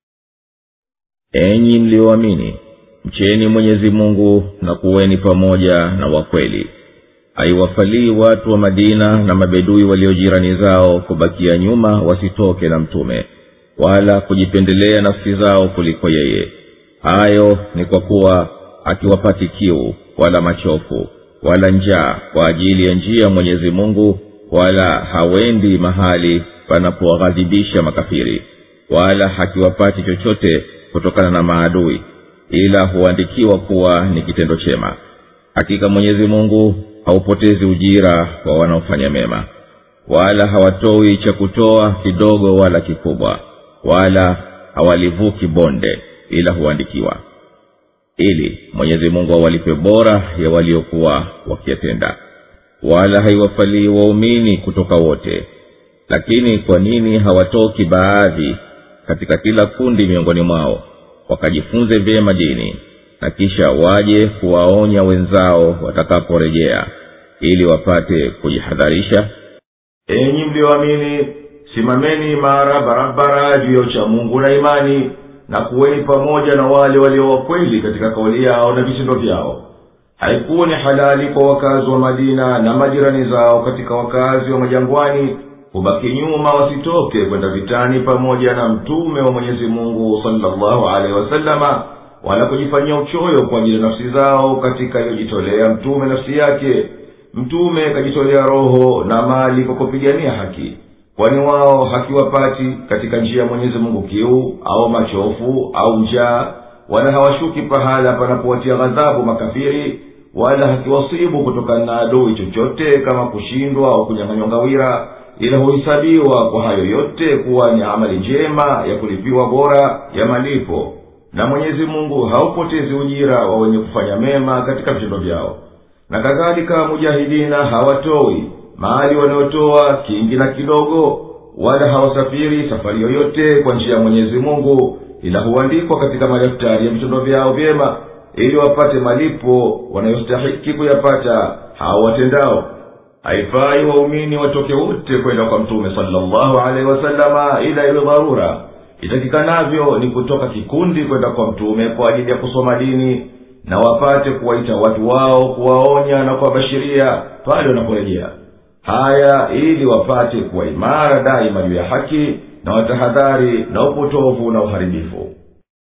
enyi mlioamini mcheni mwenyezi mungu na kuweni pamoja na wakweli haiwafalii watu wa madina na mabedui waliojirani zao kubakia nyuma wasitoke na mtume wala kujipendelea nafsi zao kuliko yeye hayo ni kwa kuwa akiwapati kiu wala machofu wala njaa kwa ajili ya njia mwenyezi mungu wala hawendi mahali panapowaghadhibisha makafiri wala hakiwapati chochote kutokana na maadui ila huandikiwa kuwa ni kitendo chema hakika mwenyezi mungu haupotezi ujira wa wanaofanya mema wala hawatoi cha kutoa kidogo wala kikubwa wala hawalivuki bonde ila huandikiwa ili mwenyezi mungu awalipe bora ya waliokuwa wakiyatenda wala haiwafalii waumini kutoka wote lakini kwa nini hawatoki baadhi katika kila kundi miongoni mwao wakajifunze vyema dini na kisha waje kuwaonya wenzao watakaporejea ili wapate kujihadharisha enyi mlioamini simameni imara barabara juu ya uchamungu na imani na kuweni pamoja na wale walio wakweli katika kauli yao na vitendo vyao haikuwa ni halali kwa wakazi wa madina na majirani zao katika wakazi wa majangwani kubaki nyuma wasitoke kwenda vitani pamoja na mtume wa mwenyezi mungu salllahu alehi wasalama wala kujifanyia uchoyo kwa ajili ya nafsi zao katika iliyojitolea mtume nafsi yake mtume kajitolea roho na mali kwa kupigania haki kwani wao hakiwapati katika njia ya mwenyezi mungu kiu au machofu au njaa wala hawashuki pahala panapowatia ghadhabu makafiri wala hakiwasibu kutokana na adui chochote kama kushindwa au kunyang'anywa ngawira ila huhesabiwa kwa hayo yote kuwa ni amali njema ya kulipiwa bora ya malipo na mwenyezi mungu haupotezi ujira wa wenye kufanya mema katika vitendo vyao na kadhalika mujahidina hawatoi mahali wanayotoa kingi na kidogo wala hawasafiri safari yoyote kwa njia ya mwenyezi mungu ila huandikwa katika madaftari ya vitendo vyao vyema ili wapate malipo wanayostahiki kuyapata hao watendao haifai waumini watoke wote kwenda kwa mtume salllahu alaihi wasalama ila iwe dharura itakikanavyo ni kutoka kikundi kwenda kwa mtume kwa ajili ya kusoma dini na wapate kuwaita watu wao kuwaonya na kuwabashiria pale wanaporejea haya ili wapate kuwa imara daima juu ya haki na watahadhari na upotovu na uharibifu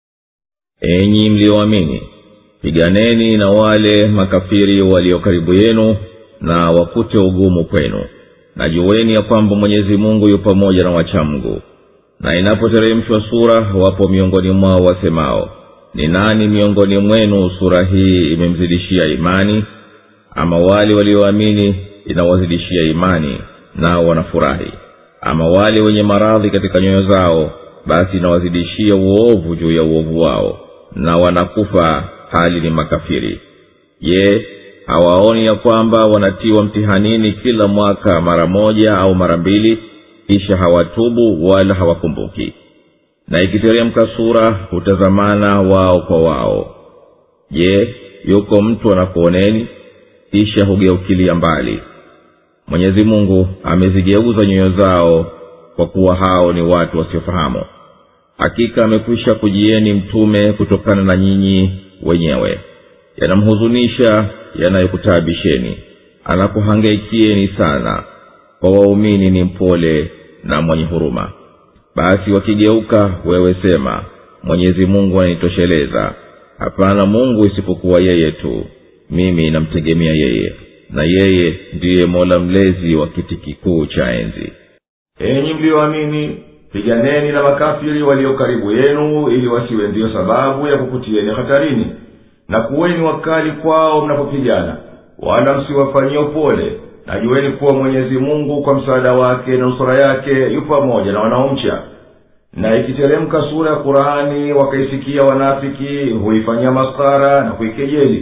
enyi mlioamini piganeni na wale makafiri walio karibu yenu na wakute ugumu kwenu na juweni ya kwamba mwenyezi mungu yu pamoja na wachamgu na inapoteremshwa sura wapo miongoni mwao wasemao ni nani miongoni mwenu sura hii imemzidishia imani ama wale walioamini inawazidishia imani nao wanafurahi ama wale wenye maradhi katika nyoyo zao basi inawazidishia uovu juu ya uovu wao na wanakufa hali ni makafiri je hawaoni ya kwamba wanatiwa mtihanini kila mwaka mara moja au mara mbili kisha hawatubu wala hawakumbuki na ikiteremka sura hutazamana wao kwa wao je yuko mtu anakuoneni kisha hugeukilia mbali mwenyezi mungu amezigeuza nyoyo zao kwa kuwa hao ni watu wasiofahamu hakika amekwisha kujieni mtume kutokana na nyinyi wenyewe yanamhuzunisha yanayokutaabisheni anakuhangaikieni sana kwa waumini ni mpole na mwenye huruma basi wakigeuka wewe sema mwenyezi mungu ananitosheleza hapana mungu isipokuwa yeye tu mimi namtegemea yeye na yeye ndiye mola mlezi wa kiti kikuu cha enzi enyi mliyoamini piganeni na makafiri walio karibu yenu ili wasiwe ndiyo sababu ya kukutieni hatarini na kuweni wakali kwao mnapopigana wala msiwafanyie upole najueni kuwa mwenyezi mungu kwa msaada wake na nusura yake yu pamoja na wanaomcha na ikiteremka sura ya qurani wakaisikia wanafiki huifanyia maskara na kuikejeli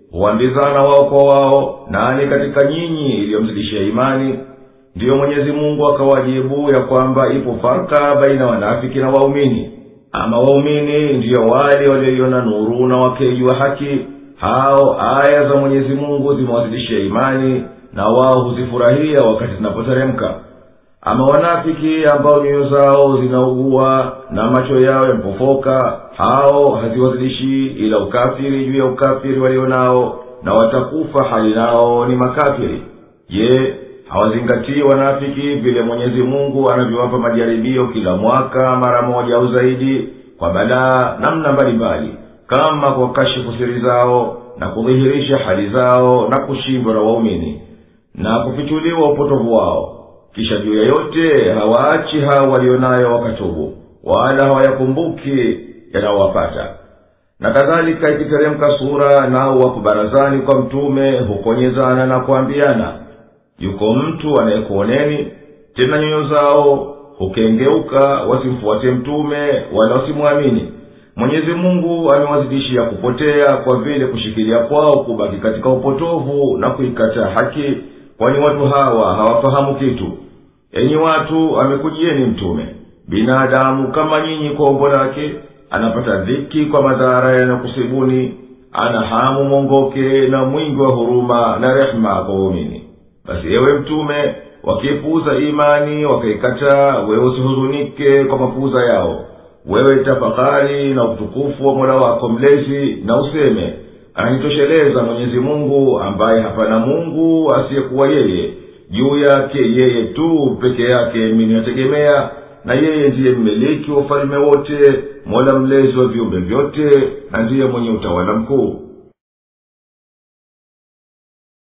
huambizana wao kwa wao nani katika nyinyi iliyomzidishia imani ndiyo mwenyezi mungu akawajibu ya kwamba ipo farka baina wanafiki na waumini ama waumini ndiyo wale walioiona nuru na wakeijua haki hao aya za mwenyezi mungu zimewazidishia imani na wao huzifurahia wakati zinapoteremka ama wanafiki ambao nyoyo zao zinaugua na macho yao yamepofoka hao haziwazilishi ila ukafiri juu ya ukafiri walio nao na watakufa hali nao ni makafiri je hawazingatii wanafiki vile mwenyezi mungu anavyowapa majaribio kila mwaka mara moja au zaidi kwa balaa namna mbalimbali kama kwa kashifu siri zao na kudhihirisha hali zao na kushindwa na waumini na kufichuliwa upotovu wao kisha juu ya yote hawaachi hao walionayo wakatubu wala hawayakumbuki yanayowapata na kadhalika ikiteremka sura nao wako barazani kwa mtume hukonyezana na kuambiana yuko mtu anayekuoneni tena nyoyo zao hukengeuka wasimfuate mtume wala wasimwamini mwenyezi mungu amewazidishia kupotea kwa vile kushikilia kwao kubaki katika upotovu na kuikataa haki kwani watu hawa hawafahamu kitu enyi watu amekujieni mtume binadamu kama nyinyi kwa umbo lake anapata dhiki kwa madhara yanayokusibuni ana hamu mwongoke na mwingi wa huruma na rehema kwa waumini basi ewe mtume wakipuuza imani wakaikataa wewe usihuzunike kwa mapuuza yao wewe tafakari na utukufu wa mola wako mlezi na useme ananitosheleza mwenyezi mungu ambaye hapana mungu asiyekuwa yeye juu yake yeye tu peke yake miniyategemea na yeye ndiye mmiliki wa ufalme wote mola mlezi wa viumbe vyote na ndiye mwenye utawala mkuu